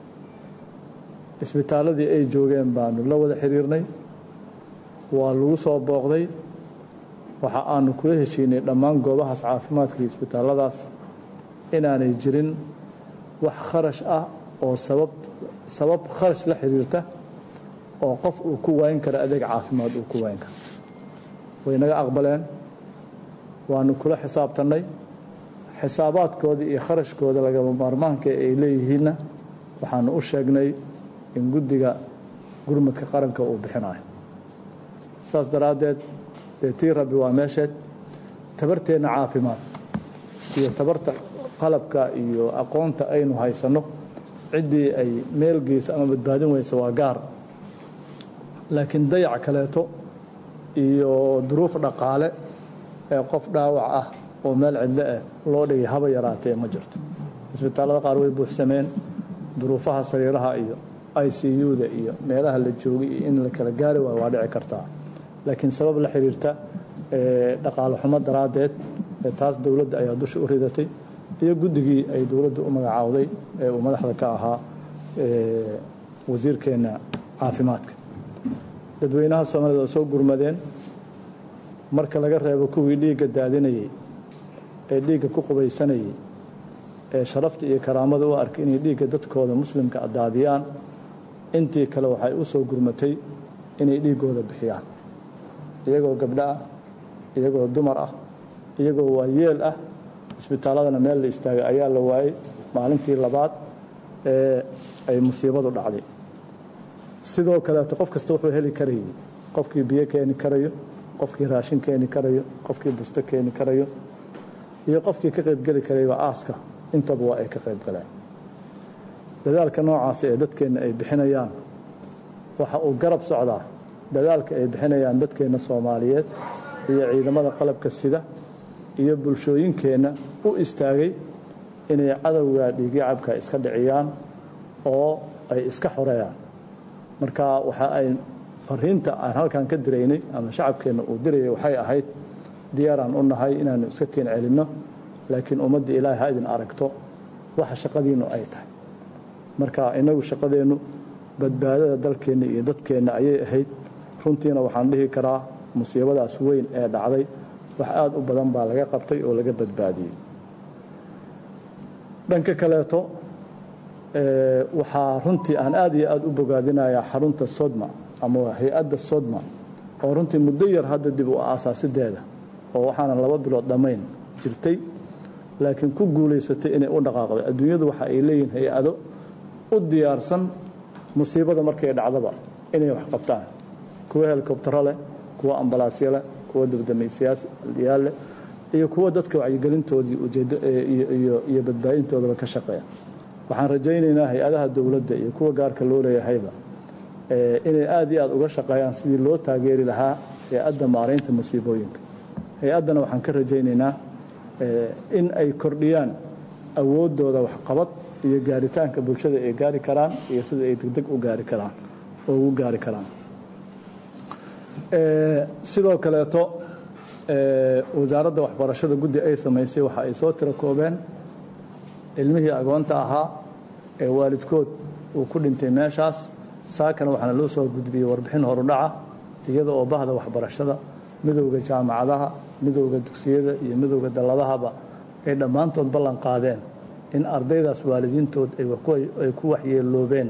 isbitaalladii ay joogeen baanu la wada xiriirnay waa lagu soo booqday waxa aanu kula heshiinay dhammaan goobahaas caafimaadka iyo isbitaalladaas inaanay jirin wax kharash ah oo sabab sabab kharash la xiriirta oo qof uu ku waayn karo adeeg caafimaad uu ku waayn karo way naga aqbaleen waanu kula xisaabtannay xisaabaadkooda iyo kharashkooda lagama maarmaanka ay leeyihiinna waxaanu u sheegnay in guddiga gurmadka qaranka uu bixinayo saas daraaddeed dee tii rabbi waa meesheed tabarteenna caafimaad iyo tabarta qalabka iyo aqoonta aynu haysanno ciddii ay meel geysa ama badbaadin weysa waa gaar laakiin dayac kaleeto iyo duruuf dhaqaale ee qof dhaawac ah oo meel cidlo ah loo dhigay haba yaraatee ma jirto isbitaallada qaar way buuxsameen duruufaha sariiraha iyo i c u-da iyo meelaha la joogay iyo in la kala gaari waayo waa dhici kartaa laakiin sabab la xiriirta dhaqaale xumo daraaddeed taas dowladda ayaa dusha u ridatay iyo guddigii ay dowladda u magacaawday ee uu madaxda ka ahaa wasiirkeenna caafimaadka dadweynaha soomaalida oo soo gurmadeen marka laga reebo kuwii dhiigga daadinayey ee dhiigga ku qubaysanayey ee sharafta iyo karaamada u arkay inay dhiigga dadkooda muslimka daadiyaan intii kale waxay u soo gurmatay inay dhiiggooda bixiyaan iyagoo gabdho ah iyagoo dumar ah iyagoo waayeel ah isbitaalladana meel la istaagay ayaa la waayey maalintii labaad ee ay musiibadu dhacday sidoo kaleeto qof kasta wuxuu heli karayay qofkii biyo keeni karayo qofkii raashin keeni karayo qofkii busto keeni karayo iyo qofkii ka qaybgeli karayba aaska intaba waa ay ka qaybgaleen dadaalka noocaasi ee dadkeenna ay bixinayaan waxa uu garab socdaa dadaalka ay bixinayaan dadkeenna soomaaliyeed iyo ciidamada qalabka sida iyo bulshooyinkeenna u istaagay inay cadowga dhiigyacabka iska dhiciyaan oo ay iska xoreeyaan marka waxa ay fariinta aan halkan ka diraynay ama shacabkeenna uu dirayay waxay ahayd diyaaraan u nahay inaanu iska keen celinno laakiin ummadda ilaahay ha idin aragto waxa shaqadiinnu ay tahay marka innagu shaqadeennu badbaadada dalkeenna iyo dadkeenna ayay ahayd runtiina waxaan dhihi karaa musiibadaas weyn ee dhacday wax aada u badan baa laga qabtay oo laga badbaadiyey dhanka kaleeto waxaa runtii aan aad iyo aada u bogaadinayaa xarunta sodma ama hay-adda sodma oo runtii muddo yar hadda dib u aasaasideeda oo waxaana laba bilood dhammayn jirtay laakiin ku guulaysatay inay u dhaqaaqday adduunyadu waxa ay leeyihiin hay-ado u diyaarsan musiibada markay dhacdaba inay wax qabtaan kuwa helikobtaro leh kuwa ambalaasyo leh kuwa dabdamaysayaal leh iyo kuwa dadka wacyigelintoodii ujeedo iyo badbaadintoodaba ka shaqeeya waxaan rajaynaynaa hay-adaha dowladda iyo kuwa gaarka loo leeyahayba inay aad iyo aad uga shaqeeyaan sidii loo taageeri lahaa hay-adda maaraynta musiibooyinka hay-addana waxaan ka rajaynaynaa in ay kordhiyaan awooddooda waxqabad iyo gaaritaanka bulshada ay gaari karaan iyo sida ay degdeg u gaari karaan oo ugu gaari karaan sidoo kaleeto wasaaradda waxbarashada guddi ay samaysay waxa ay soo tiro koobeen ilmihii agoonta ahaa ee waalidkood uu ku dhintay meeshaas saakana waxaana loo soo gudbiyey warbixin horudhaca iyada oo bahda waxbarashada midowda jaamacadaha midowda dugsiyada iyo midowda dalladahaba ay dhammaantood ballan qaadeen in ardaydaas waalidiintood ay ku waxyeeloobeen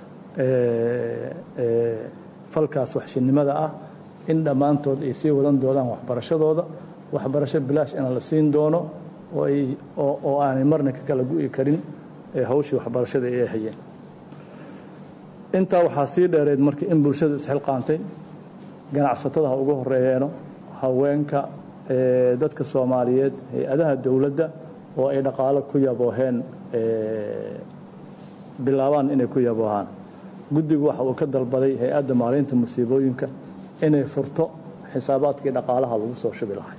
falkaas waxshinnimada ah in dhammaantood ay sii wadan doonaan waxbarashadooda waxbarasho bilaash ina la siin doono oo aanay marna ka kala gu'i karin hawshii waxbarashada ay hayeen intaa waxaa sii dheereed marka in bulshadu isxilqaantay ganacsatada ha ugu horeeyeeno haweenka dadka soomaaliyeed hay-adaha dowladda oo ay dhaqaalo ku yabooheen bilaabaan inay ku yaboohaan guddigu waxa uu ka dalbaday hay-adda maalinta musiibooyinka inay furto xisaabaadkii dhaqaalaha lagu soo shubi lahay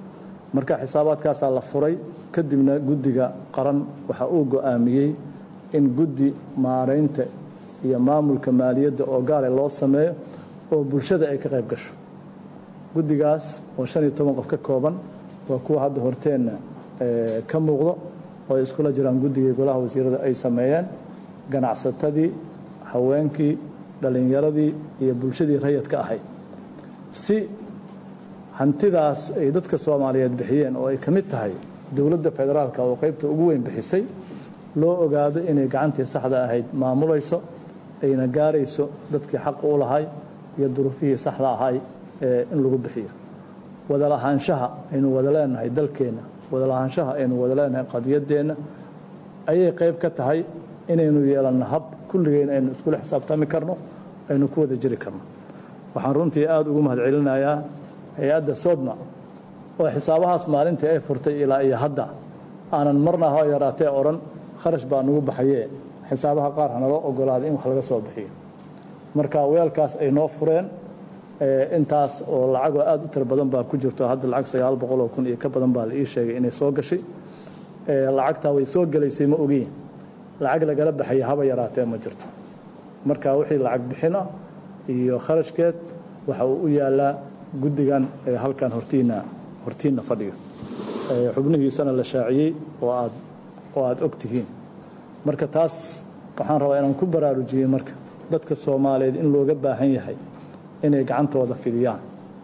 marka xisaabaadkaasaa la furay kadibna guddiga qaran waxa uu go'aamiyey in guddi maaraynta iyo maamulka maaliyadda oo gaale loo sameeyo oo bulshada ay ka qayb gasho guddigaas oo shan iyo toban qof ka kooban waa kuwa hadda horteenna ka muuqdo oo ay iskula jiraan guddigii golaha wasiirada ay sameeyeen ganacsatadii haweenkii dhallinyaradii iyo bulshadii rayadka ahayd si hantidaas ay dadka soomaaliyeed bixiyeen oo ay ka mid tahay dowladda federaalka oo qaybta ugu weyn bixisay loo ogaado inay gacantii saxda ahayd maamulayso ayna gaarayso dadkii xaq u lahay iyo duruufihii saxda ahay in lagu bixiyo wadalahaanshaha aynu wada leenahay dalkeenna wadalahaanshaha aynu wada leenahay qadiyadeenna ayay qayb ka tahay inaynu yeelanno hab kulligeen aynu iskula xisaabtami karno aynu ku wada jiri karno waxaan runtii aada ugu mahad celinayaa hay-adda sodma oo xisaabahaas maalintii ay furtay ilaa iyo hadda aanan marna ha yaraatee odhan kharash baa nagu baxayee xisaabaha qaar hanaloo ogolaaday in wax laga soo bixiyo marka weelkaas ay noo fureen intaas oo lacagoo aada u tiro badan baa ku jirto hadda lacag sagaal boqol oo kun iyo ka badan baa la ii sheegay inay soo gashay lacagtaa way soo gelaysay ma ogiin lacag lagala baxaya haba yaraatee ma jirto marka wixii lacag bixina iyo kharashkeed waxa uu u yaalaa guddigan halkan hortiina hortiinna fadhiga xubnihiisana la shaaciyey oo aad oo aada og tihiin marka taas waxaan rabaa inaan ku baraarujiyey marka dadka soomaaliyeed in looga baahan yahay inay gacantooda fidiyaan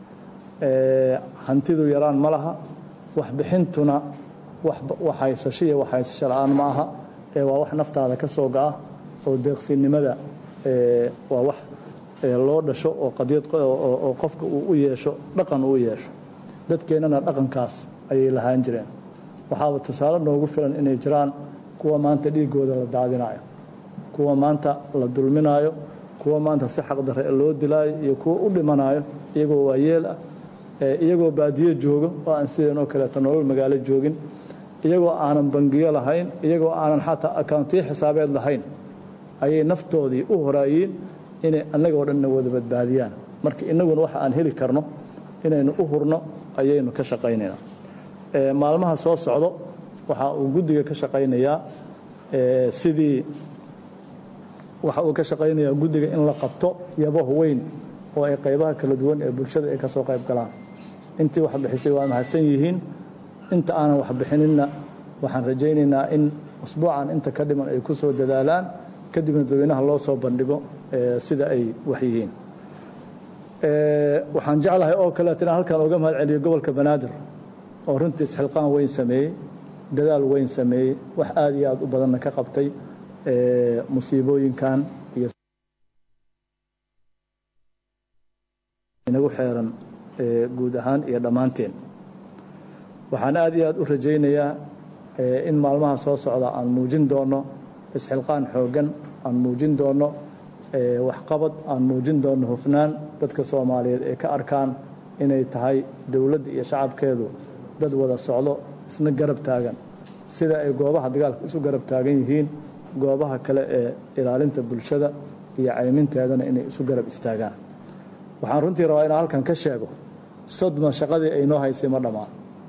hantidu yaraan ma laha waxbixintuna wax haysasho iyo wax haysasho la-aan ma aha ee waa wax naftaada ka soo ga'a oo deeqsinimada waa wax loo dhasho oo qadiyad oo qofka uu u yeesho dhaqan uu u yeesho dadkeennana dhaqankaas ayay lahaan jireen waxaaba tusaale noogu filan inay jiraan kuwa maanta dhiiggooda la daadinayo kuwa maanta la dulminayo kuwa maanta si xaqdarre loo dilaayo iyo kuwa u dhimanayo iyagoo waayeel ah iyagoo baadiyo joogo oo aan sideenoo kaleeto nolol magaalo joogin iyagoo aanan bangiyo lahayn iyagoo aanan xataa akawntiyo xisaabeed lahayn ayay naftoodii u horaayiin inay annagoo dhanna wada badbaadiyaan marka innaguna waxa aan heli karno inaynu u hurno ayaynu ka shaqaynaynaa maalmaha soo socdo waxa uu guddiga ka shaqaynayaa sidii waxa uu ka shaqaynayaa guddiga in la qabto yabaho weyn oo ay qaybaha kala duwan ee bulshada ay ka soo qayb galaan intii wax bixisay waa mahadsan yihiin inta aanan wax bixininna waxaan rajaynaynaa in usbuucan inta ka dhiman ay ku soo dadaalaan kadibna dadweynaha loo soo bandhigo sida ay wax yihiin waxaan jeclahay oo kaleeto inaan halkan uga mahad celiyo gobolka banaadir oo runtii isxilqaan weyn sameeyey dadaal weyn sameeyey wax aada iyo aada u badanna ka qabtay musiibooyinkan iyo inagu xeeran guud ahaan iyo dhammaanteen waxaan aada iyo aada u rajaynayaa in maalmaha soo socda aan muujin doono isxilqaan xooggan aan muujin doono waxqabad aan muujin doono hufnaan dadka soomaaliyeed ee ka arkaan inay tahay dowladda iyo shacabkeedu dad wada socdo isna garab taagan sida ay goobaha dagaalka isu garab taagan yihiin goobaha kale ee ilaalinta bulshada iyo cayminteedana inay isu garab istaagaan waxaan runtii rabaa inaan halkan ka sheego sodma shaqadii ay noo haysay ma dhammaan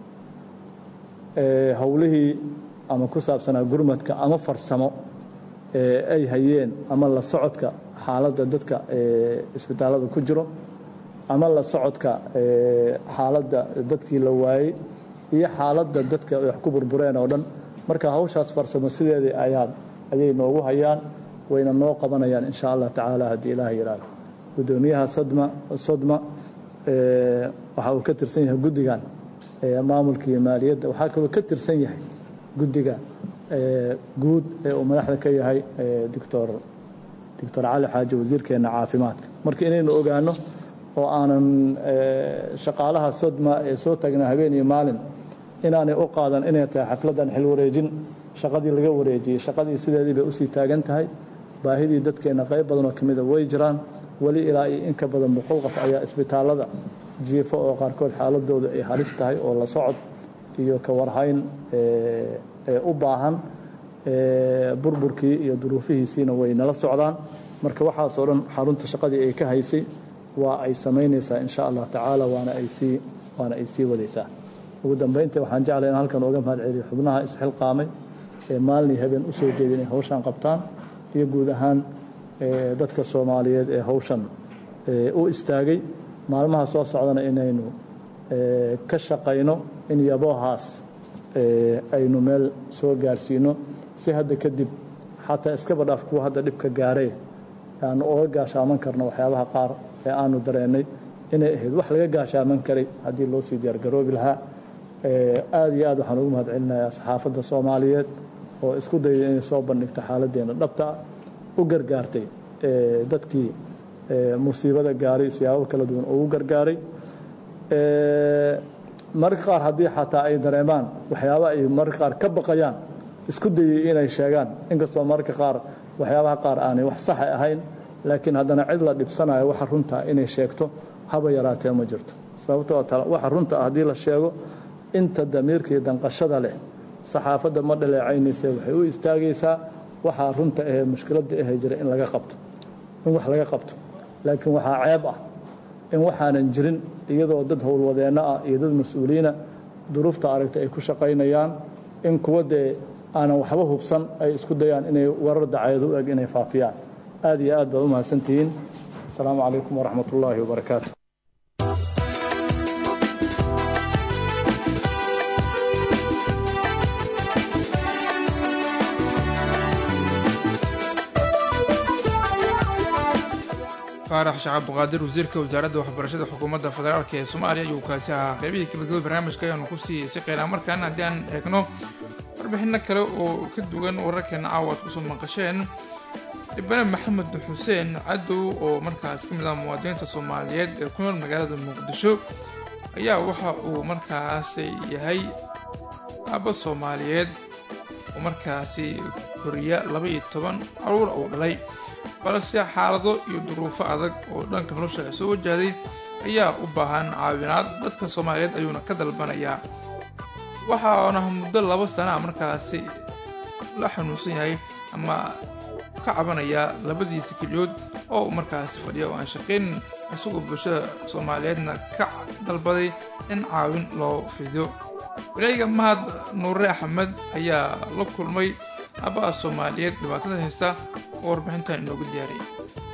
howlihii ama ku saabsanaa gurmadka ama farsamo ee ay hayeen ama la socodka xaaladda dadka isbitaallada ku jiro ama la socodka xaaladda dadkii la waayey iyo xaaladda dadka wax ku burbureen oo dhan marka hawshaas farsamo sideedii ayaan ayay noogu hayaan wayna noo qabanayaan insha allah tacaala haddii ilaah yidhaahdo guddoomiyaha sadma sodma waxa uu ka tirsan yahay guddigan maamulka iyo maaliyadda waxaa kaloo ka tirsan yahay guddiga guud ee uu madaxda ka yahay doctor doctor cali xaaji wasiirkeena caafimaadka marka inaynu ogaano oo aanan shaqaalaha sodma ee soo taagnaa habeen iyo maalin inaanay u qaadan inay tahay xafladdan xil wareejin shaqadii laga wareejiyey shaqadii sideedii bay usii taagan tahay baahidii dadkeenna qayb badanoo ka mida way jiraan weli ilaa iyo in ka badan boqol qof ayaa isbitaallada jiifo oo qaarkood xaaladooda ay halis tahay oo la socod iyo ka warhayn ee u baahan burburkii iyo duruufihiisiina way nala socdaan marka waxaasoo dhan xarunta shaqadii ay ka haysay waa ay samaynaysaa insha allah tacaala waana ay sii waana ay sii wadaysaa ugu dambayntii waxaan jeclay in halkan uga mahad celiyo xubnaha isxilqaamay ee maalin habeen u soo jeeda inay hawshan qabtaan iyo guud ahaan dadka soomaaliyeed ee hawshan u istaagay maalmaha soo socdana inaynu ka shaqayno in yaboohaas aynu meel soo gaarsiino si hadda kadib xataa iskaba dhaaf kuwa hadda dhibka gaaree aanu oga gaashaaman karno waxyaabaha qaar ee aanu dareennay inay ahayd wax laga gaashaaman karay haddii loo sii diyaargaroobi lahaa aad iyo aad waxaan ugu mahad celinayaa saxaafadda soomaaliyeed oo isku dayday inay soo bandhigto xaaladdeena dhabta ah u gargaartay dadkii musiibada gaaray siyaabo kala duwan ugu gargaaray mararka qaar haddii xataa ay dareemaan waxyaaba ay mararka qaar ka baqayaan isku dayey inay sheegaan inkastoo mararka qaar waxyaabaha qaar aanay wax saxa ahayn laakiin haddana cid la dhibsanayo waxa runta inay sheegto haba yaraatee ma jirto sababtoo waxa runta ah haddii la sheego inta damiirka iyo danqashada leh saxaafadda ma dhaleecaynaysa waxay u istaagaysaa waxaa runta ahee mushkiladda ahee jira in laga qabto in wax laga qabto laakiin waxaa ceeb ah in waxaanan jirin iyadoo dad howlwadeenno ah iyo dad mas-uuliyiina duruufta aragta ay ku shaqaynayaan in kuwa dee aanan waxba hubsan ay isku dayaan inay warar dacaedo u eg inay faafiyaan aad iyo aad baad u mahadsantihiin asalaamu calaykum waraxmat ullaahi wabarakaatu faarax sheekh cabduqaadir wasiirka wasaaradda waxbarashada xukuumadda federaalk ee soomaaliya ayuu kaasi ahaa qeybihii gabagabada barnaamijka ayaanu ku sii siqeynaa markaan haddii aan eegno warbixino kale oo ka duwan wararkeena caawa aad kusoo maqasheen dhibane maxamed xuseen cadow oo markaas ka mid ah muwaadiniinta soomaaliyeed ee ku nool magaalada muqdisho ayaa waxa uu markaas yahay aabba soomaaliyeed oo markaasi koriya laba iyo toban caruur uu dhalay balse xaalado iyo duruufo adag oo dhanka nolosha soo wajahday ayaa u baahan caawinaad dadka soomaaliyeed ayuuna ka dalbanayaa waxaana muddo laba sana markaasi la xanuunsan yahay ama ka cabanayaa labadiisa keliyood oo markaasi fadhiya oo aan shaqayn isagoo bulshada soomaaliyeedna ka dalbaday in caawin loo fidiyo wareega mahad nuure axmed ayaa la kulmay aabbaha soomaaliyeed dhibaatada haysta oo warbixintan inoogu diyaariyay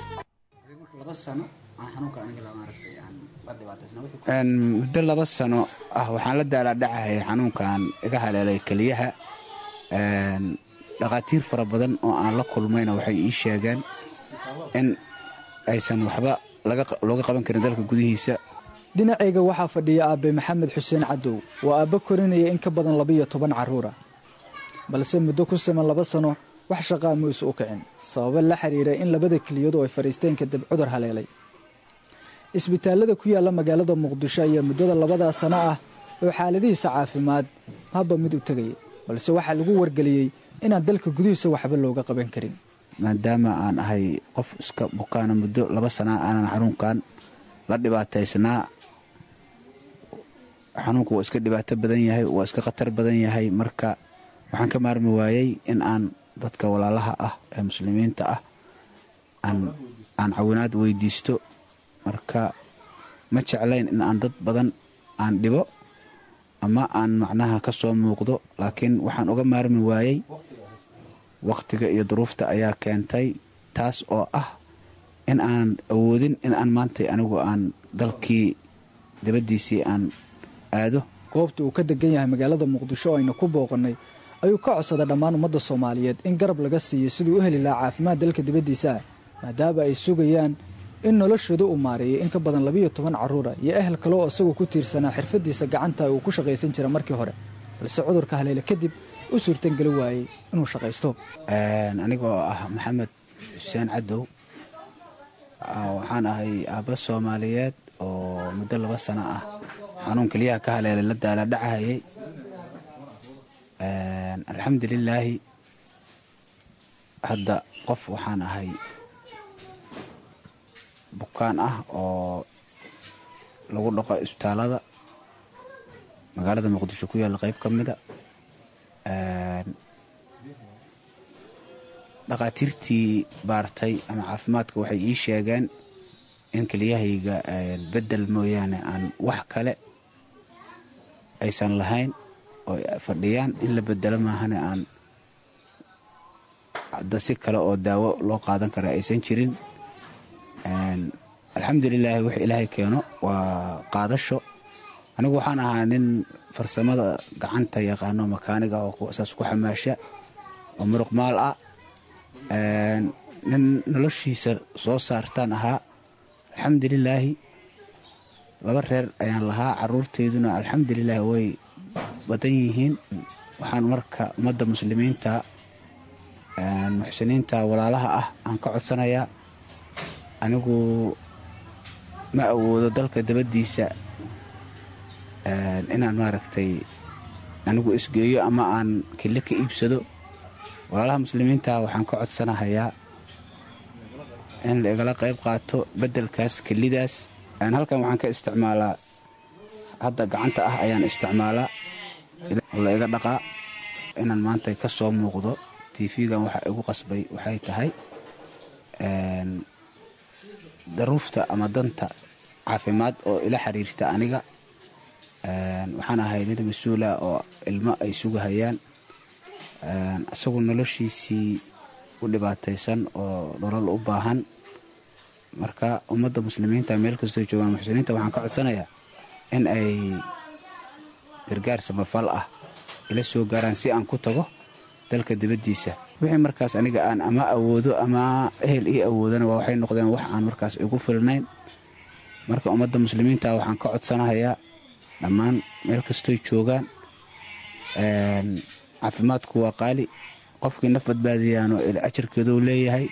muddo laba sano ah waxaan la daalaadhacahayay xanuunkan iga haleelay keliyaha dhakhaatiir fara badan oo aan la kulmayna waxay ii sheegeen in aysan waxba looga qaban karin dalka gudihiisa dhinacayga waxaa fadhiya aabbe maxamed xuseen cadow waa aabbo korinaya in ka badan labiyo toban carruura balse muddo ku siman laba sano wax shaqaa muuse u kicin sababo la xiriira in labada keliyadu ay fadhiisteen kadib cudur haleelay isbitaallada ku yaalla magaalada muqdisho ayaa muddada labadaa sano ah oo xaaladihiisa caafimaad haba mid u tegaya balse waxaa lagu wargeliyey inaan dalka gudihiisa waxba looga qaban karin maadaama aan ahay qof iska bukaana muddo laba sanaa aanan xanuunkan la dhibaataysnaa xanuunku waa iska dhibaato badan yahay waa iska khatar badan yahay marka waxaan ka maarmi waayey in aan dadka walaalaha ah ee muslimiinta ah aan cawinaad weydiisto marka ma jeclayn in aan dad badan aan dhibo ama aan macnaha ka soo muuqdo laakiin waxaan uga maarmi waayey wakhtiga iyo duruufta ayaa keentay taas oo ah in aan awoodin in aan maantay anigu aan dalkii dabaddiisii aan aado goobta uu ka degan yahay magaalada muqdisho oo aynu ku booqannay ayuu ka codsaday dhammaan ummadda soomaaliyeed in garab laga siiyo siduu u heli lahaa caafimaad dalka dibaddiisa ah maadaama ay sugayaan in noloshooda uu maareeyay in ka badan labiyo toban carruura iyo ehel kale oo isagoo ku tiirsanaa xirfaddiisa gacanta uu ku shaqaysan jira markii hore balse cudurka haleele kadib u suurtangeli waayey inuu shaqaysto anigoo ah maxamed xuseen cadow waxaan ahay aabba soomaaliyeed oo muddo laba sano ah xanuun keliyaha ka haleelay la daaladhacahayay alxamdulilaahi hadda qof waxaan ahay bukaan ah oo lagu dhaqo isbitaalada magaalada muqdisho ku yaalla qayb ka mida dhakhaatiirtii baartay ama caafimaadka waxay ii sheegeen in keliyahayga beddel mooyaane aan wax kale aysan lahayn oo fadhiyaan in la bedelo maahane aan hadda si kale oo daawo loo qaadan kara aysan jirin alxamdulilaahi wix ilaahay keeno waa qaadasho anigu waxaan ahaa nin farsamada gacanta yaqaano makaaniga oo saas ku xamaasha oo muruq maal ah nin noloshiisa soo saartaan ahaa alxamdulilaahi laba reer ayaan lahaa caruurteyduna alxamdulilaahi way badan yihiin waxaan marka ummadda muslimiinta muxsiniinta walaalaha ah aan ka codsanayaa anigu ma awoodo dalka dabaddiisa inaan maaragtay anigu isgeeyo ama aan kille ka iibsado walaalaha muslimiinta waxaan ka codsanahayaa in la igala qayb qaato beddelkaas kellidaas halkan waxaan ka isticmaalaa hadda gacanta ah ayaan isticmaalaa la iga dhaqaa inaan maanta ka soo muuqdo tv-gan waxa igu qasbay waxay tahay daruufta ama danta caafimaad oo ila xiriirta aniga waxaan ahay nin mas-uula oo ilmo ay sugahayaan isagu noloshiisii u dhibaataysan oo nolol u baahan marka ummadda muslimiinta meel kastoo joogaan muxsiniinta waxaan ka codsanayaa in ay gargaar samafal ah ila soo gaaraan si aan ku tago dalka dibaddiisa wixii markaas aniga aan ama awoodo ama ehel ii awoodana waa waxay noqdeen wax aan markaas igu filnayn marka ummadda muslimiinta waxaan ka codsanahayaa dhammaan meel kastoy joogaan caafimaadku waa qaali qofkii naf badbaadiyaano ajarkeeduu leeyahay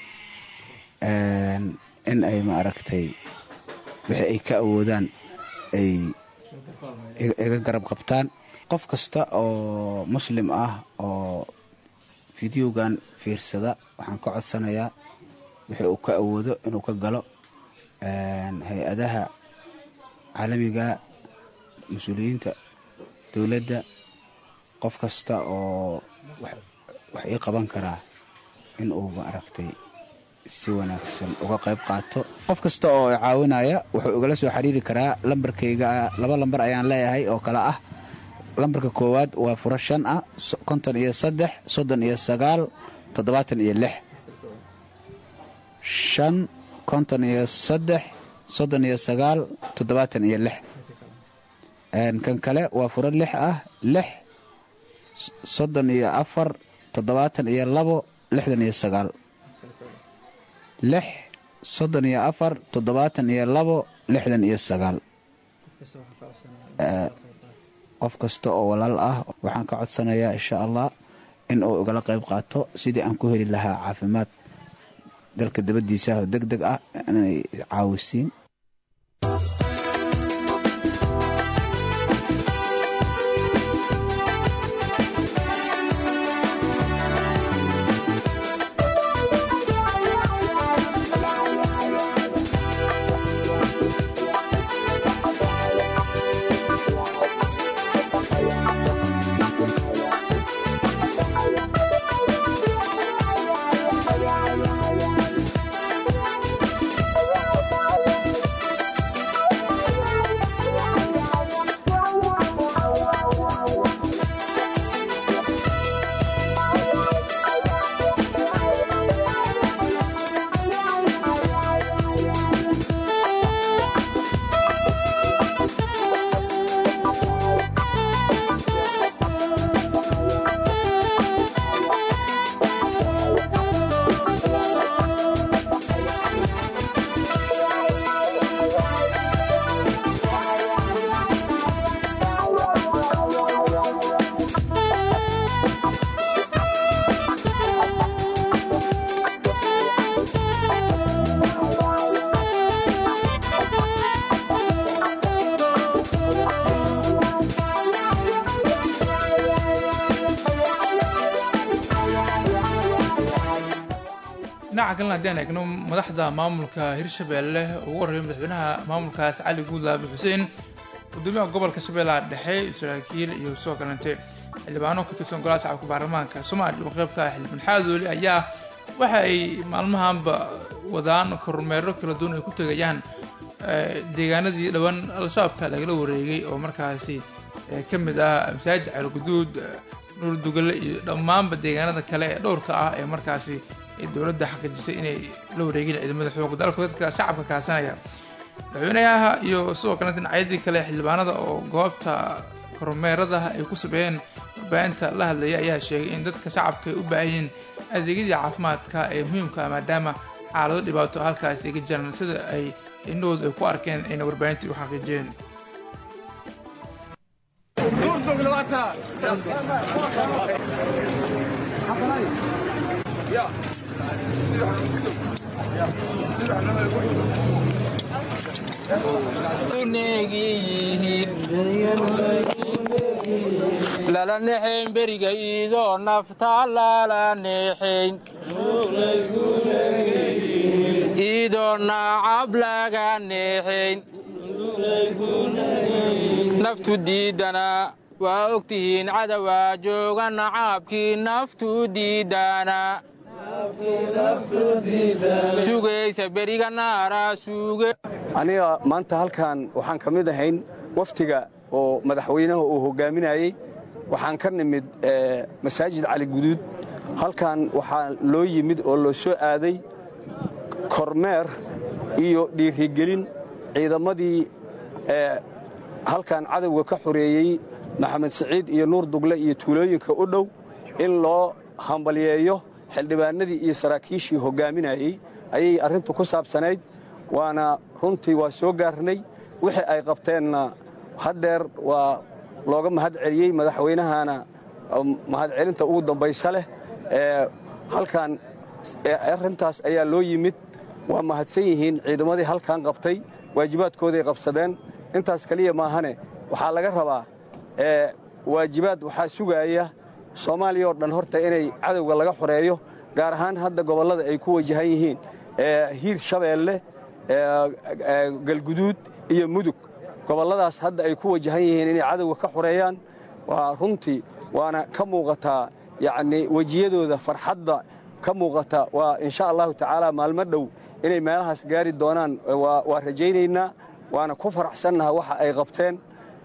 in ay ma aragtay wixii ay ka awoodaan ay iga garab qabtaan qof kasta oo muslim ah oo fideogan fiirsada waxaan ka codsanayaa wixii uu ka awoodo inuu ka galo hay-adaha caalamiga mas-uuliyiinta dowladda qof kasta oo wax ii qaban karaa in uu ma aragtay si wanaagsan uga qayb qaato qof kasta oo caawinaya wuxuu igala soo xiriiri karaa lambarkayga laba lambar ayaan leeyahay oo kale ah lambarka koowaad waa furo shan ah konton iyo saddex soddon iyo sagaal toddobaatan iyo lix shan konton iyo saddex soddon iyo sagaal toddobaatan iyo lix kan kale waa furo lix ah lix soddon iyo afar toddobaatan iyo labo lixdan iyo sagaal lix soddon iyo afar toddobaatan iyo labo lixdan iyo sagaal qof kasta oo walaal ah waxaan ka codsanayaa insha allah in uu igala qayb qaato sidii aan ku heli lahaa caafimaad dalka dabaddiisa oo deg deg ah inay caawisiin dhinaca kalena haddii aan eegno madaxda maamulka hirshabeelle ugu horreeyay madaxweynaha maamulkaas cali guudlaabi xuseen gudoomiyaha gobolka shabeellaha dhexe saraakiil iyo sidoo kalente xildhibaano ka tirsan golaha shacabka baarlamaanka soomaaliya oo qaybka ah xildhibaan xaadooli ayaa waxa ay maalmahanba wadaan kormeero kala duwan ay ku tegayaan deegaanadii dhowaan al-shabaabka lagala wareegay oo markaasi ka mid ah masaajid ceelguduud dhuurdugale iyo dhammaanba deegaanada kale ee dhowrka ah ee markaasi ay dowladda xaqiijisay inay la wareegeen ciidamada xooga dalka dadka shacabka kaasanaya madaxweynaha iyo sidoo kale dhinacyadii kale xildhibaanada oo goobta kormeerada ay ku sameeyeen warbaahinta la hadlaya ayaa sheegay in dadka shacabka ay u baahanyiin adeegyadii caafimaadka ee muhiimka ah maadaama xaalado dhibaato halkaasi ay ka jiraan sida ay indhahoodu ay ku arkeen ayna warbaahintii u xaqiijiyeen lala nexayn beriga iidoo nafta lala nexayn iidoo nacab laga nexayn naftu diidana waa ogtihiin cadawaa jooga nacaabkii naftu diidana sugaysa beriga naara suuge aniga maanta halkan waxaan ka mid ahayn waftiga oo madaxweynaha uu hogaaminayey waxaan ka nimid masaajid cali guduud halkan waxaa loo yimid oo loo soo aaday kormeer iyo dhiirigelin ciidamadii halkan cadowga ka xoreeyey maxamed siciid iyo nuur dugle iyo tuulooyinka u dhow in loo hambalyeeyo xildhibaanadii iyo saraakiishii hogaaminayey ayay arrintu ku saabsanayd waana runtii waa soo gaarnay wixii ay qabteenna haddeer waa looga mahad celiyey madaxweynahana mahadcelinta ugu dambaysa leh halkan arrintaas ayaa loo yimid waa mahadsan yihiin ciidamadii halkan qabtay waajibaadkooday qabsadeen intaas keliya maahane waxaa laga rabaa waajibaad waxaa sugaaya soomaaliya oo dhan horta inay cadowga laga xoreeyo gaar ahaan hadda gobollada ay ku wajahan yihiin hiir shabeelle galguduud iyo mudug gobolladaas hadda ay ku wajahan yihiin inay cadowga ka xoreeyaan waa runtii waana ka muuqataa yacnii wejiyadooda farxadda ka muuqata waa insha allahu tacaala maalmo dhow inay meelahaas gaari doonaan waa rajaynaynaa waana ku faraxsannaha waxa ay qabteen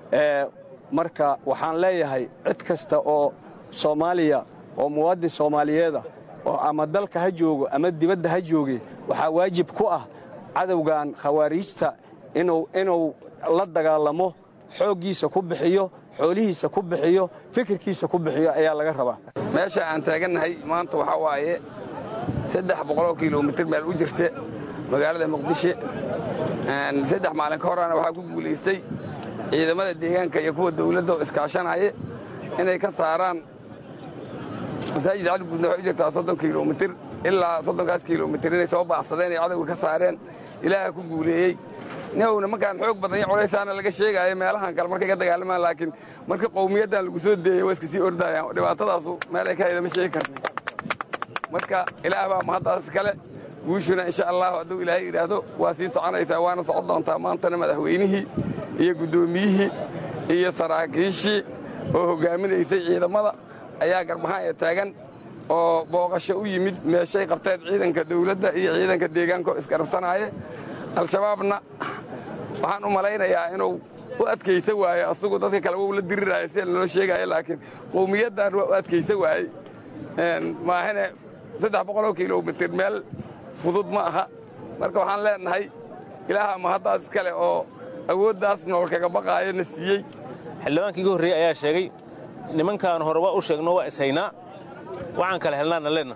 marka waxaan leeyahay cid kasta oo soomaaliya oo muwaadin soomaaliyeeda oo ama dalka ha joogo ama dibadda ha jooge waxaa waajib ku ah cadowgan khawaariijta inuu la dagaalamo xooggiisa ku bixiyo xoolihiisa ku bixiyo fikirkiisa ku bixiyo ayaa laga rabaa meesha aan taagannahay maanta waxaa waaye saddex boqoloo kilomitir meel u jirta magaalada muqdisho saddex maalin ka horana waxaa ku guulaystay ciidamada deegaanka iyo kuwa dawladda oo iskaashanaya inay ka saaraan masaajid caliguudna waxay u jirtaa soddon kilomitir ilaa soddonkaas kilomitir inay soo baacsadeen ay cadowga ka saareen ilaaha ku guuleeyey nihowna markaan xoog badan iyo culaysaana laga sheegaayo meelahan kale markay ka dagaalamaan laakiin marka qowmiyaddan lagu soo deeyey waa iska sii ordayaan dhibaatadaasu meel ay ka hayda ma sheegi karna marka ilaah baa mahaddaas kale guushuna insha allahu hadduu ilaahay yidhaahdo waa sii soconaysaa waana socon doontaa maantana madaxweynihii iyo guddoomiyihii iyo saraakiishii oo hoggaaminaysay ciidamada ayaa garbahaan taagan oo booqasho u yimid meeshay qabteen ciidanka dawladda iyo ciidanka deegaankaoo isgarabsanaaye al-shabaabna waxaan u malaynayaa inuu u adkaysa waaye asagu dadka kale wou la diriraayo sida naloo sheegaayo laakiin qowmiyaddan waa u adkaysa waayey maahane saddex boqoloo kilomitir meel fudud ma aha marka waxaan leenahay ilaaha mahaddaas iskale oo awooddaas nool kaga baqaayo na siiyey xildhibaankii iga horreeyey ayaa sheegay nimankaan hore waa u sheegno waa ishaynaa waxaan kala helnaana leenna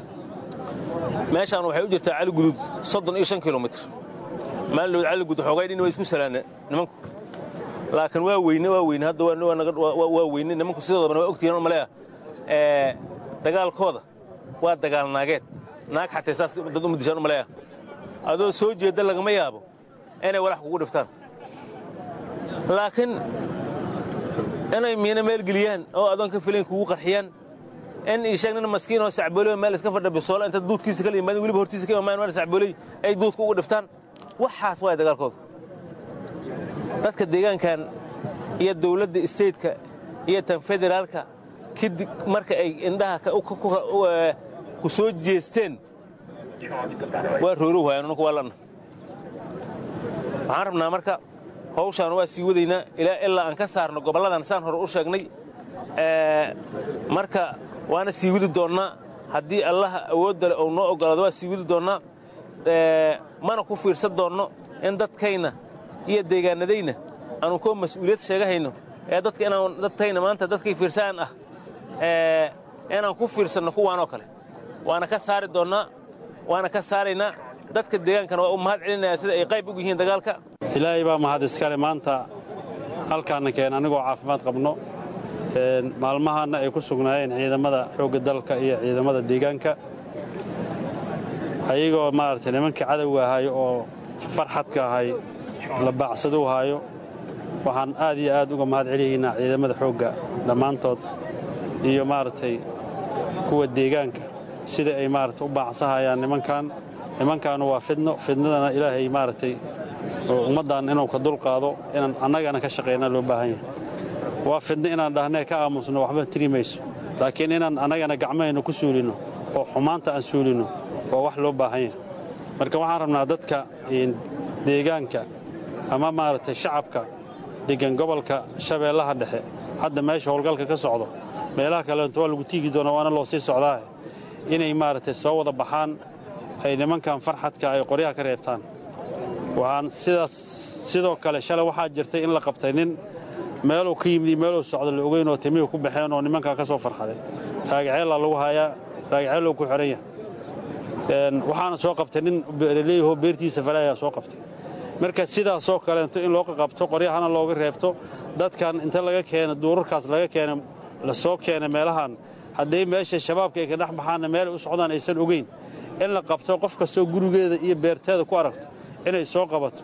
meeshaan waxay u jirtaa caligudud soddon iyo shan kilomitir maalidhood caligudud xoogay dhin way isku salaana nimanku laakiin waa weyne waa weyne hadda waa weyne nimanku sidoodabana waa ogtihiin maleeya dagaalkooda waa dagaal naageed naag xatay saas dad uma dishaan maleeya adoo soo jeedda lagama yaabo inay walax kugu dhiftaan laakiin inay miina meel geliyaan oo adoon ka filayn kugu qarxiyaan in isheeg nin maskiin oo sacbooley meel iska fadha bisoola inta duudkiisa kala yimaadin weliba hortiisa ka imaamayan meel sacbooley ay duudka ugu dhiftaan waxaas waaya dagaalkooda dadka deegaankan iyo dawladda isteytka iyo tan federaalka kadib marka ay indhaha ku soo jeesteen waa rooro waayaan nunku waa lanna waxaan rabnaa marka hawshaan waa sii wadaynaa ilaa ilaa aan ka saarno gobolladan saan hore u sheegnay marka waana sii widi doonnaa haddii allaha awoodda leh ou noo oggolaado waa sii widi doonnaa mana ku fiirsan doonno in dadkayna iyo deegaanadayna aanu koo mas-uuliyad sheegahayno ee dadka inaan dadkayna maanta dadkay fiirsaan ah inaan ku fiirsanno kuwaanoo kale waana ka saari doonnaa waana ka saaraynaa dadka deegaankana waa u mahad celinayaa sida ay qayb ugu yihiin dagaalka ilaahay baa mahad iskale maanta halkaana keen anigoo caafimaad qabno maalmahaanna ay ku sugnaayeen ciidamada xoogga dalka iyo ciidamada deegaanka ayagoo maaragtay nimankii cadowga ahay oo farxadka ahay la baacsaduu haayo waxaan aad iyo aad uga mahad celiyaynaa ciidamada xoogga dhammaantood iyo maaragtay kuwa deegaanka sida ay maaragtay u baacsahayaan nimankan nimankaanu waa fidno fidnadana ilaahay maaragtay ummaddan inuu ka dulqaado inaan annagana ka shaqaynaa loo baahan yahay waa fidno inaan dhahnee ka aamusno waxba tiri mayso laakiin inaan annagana gacmahayna ku suulinno oo xumaanta aan suulinno waa wax loo baahan yahay marka waxaan rabnaa dadka deegaanka ama maaragtay shacabka deggan gobolka shabeellaha dhexe hadda meesha howlgalka ka socdo meelaha kaleento waa lagu tiigi doonaa waana loo sii socdaa inay maaragtay soo wada baxaan ay nimankan farxadka ay qoryaha ka reebtaan waxaan sidaas sidoo kale shalay waxaa jirtay in la qabtay nin meeluu ka yimid iyo meeluu socdo la ogeyn oo timihii ku baxeen oo nimankaa ka soo farxaday raagaceellaa lagu hayaa raagaceellow ku xidhan yahay waxaana soo qabtay nin leeyahoo beertiisa falaayaa soo qabtay marka sidaasoo kaleento in loo qaqabto qoryahana looga reebto dadkan inta laga keena duurarkaas laga keena la soo keena meelahan hadday meesha shabaabka ay ka dhex baxaanna meelay u socdaan aysan ogeyn in la qabto qof kastoo gurigeeda iyo beerteeda ku aragto inay soo qabato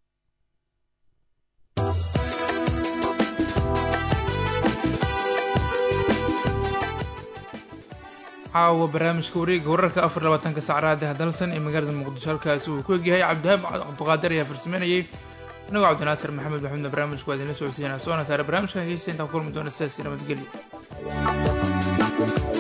caawa barnaamijka wareega wararka afar labaatanka sacraada hadalsan ee magaalada muqdisho halkaasi uu ku egyahay cabdihaab cabduqaadir ayaa farsameynayay anagoo cabdinaasir maxamed maxamuudna barnaamijka waa idinla socodsiinaa soona saare barnaamijkan hegeysta intaan kulmi doona sidaasi nabadgelyo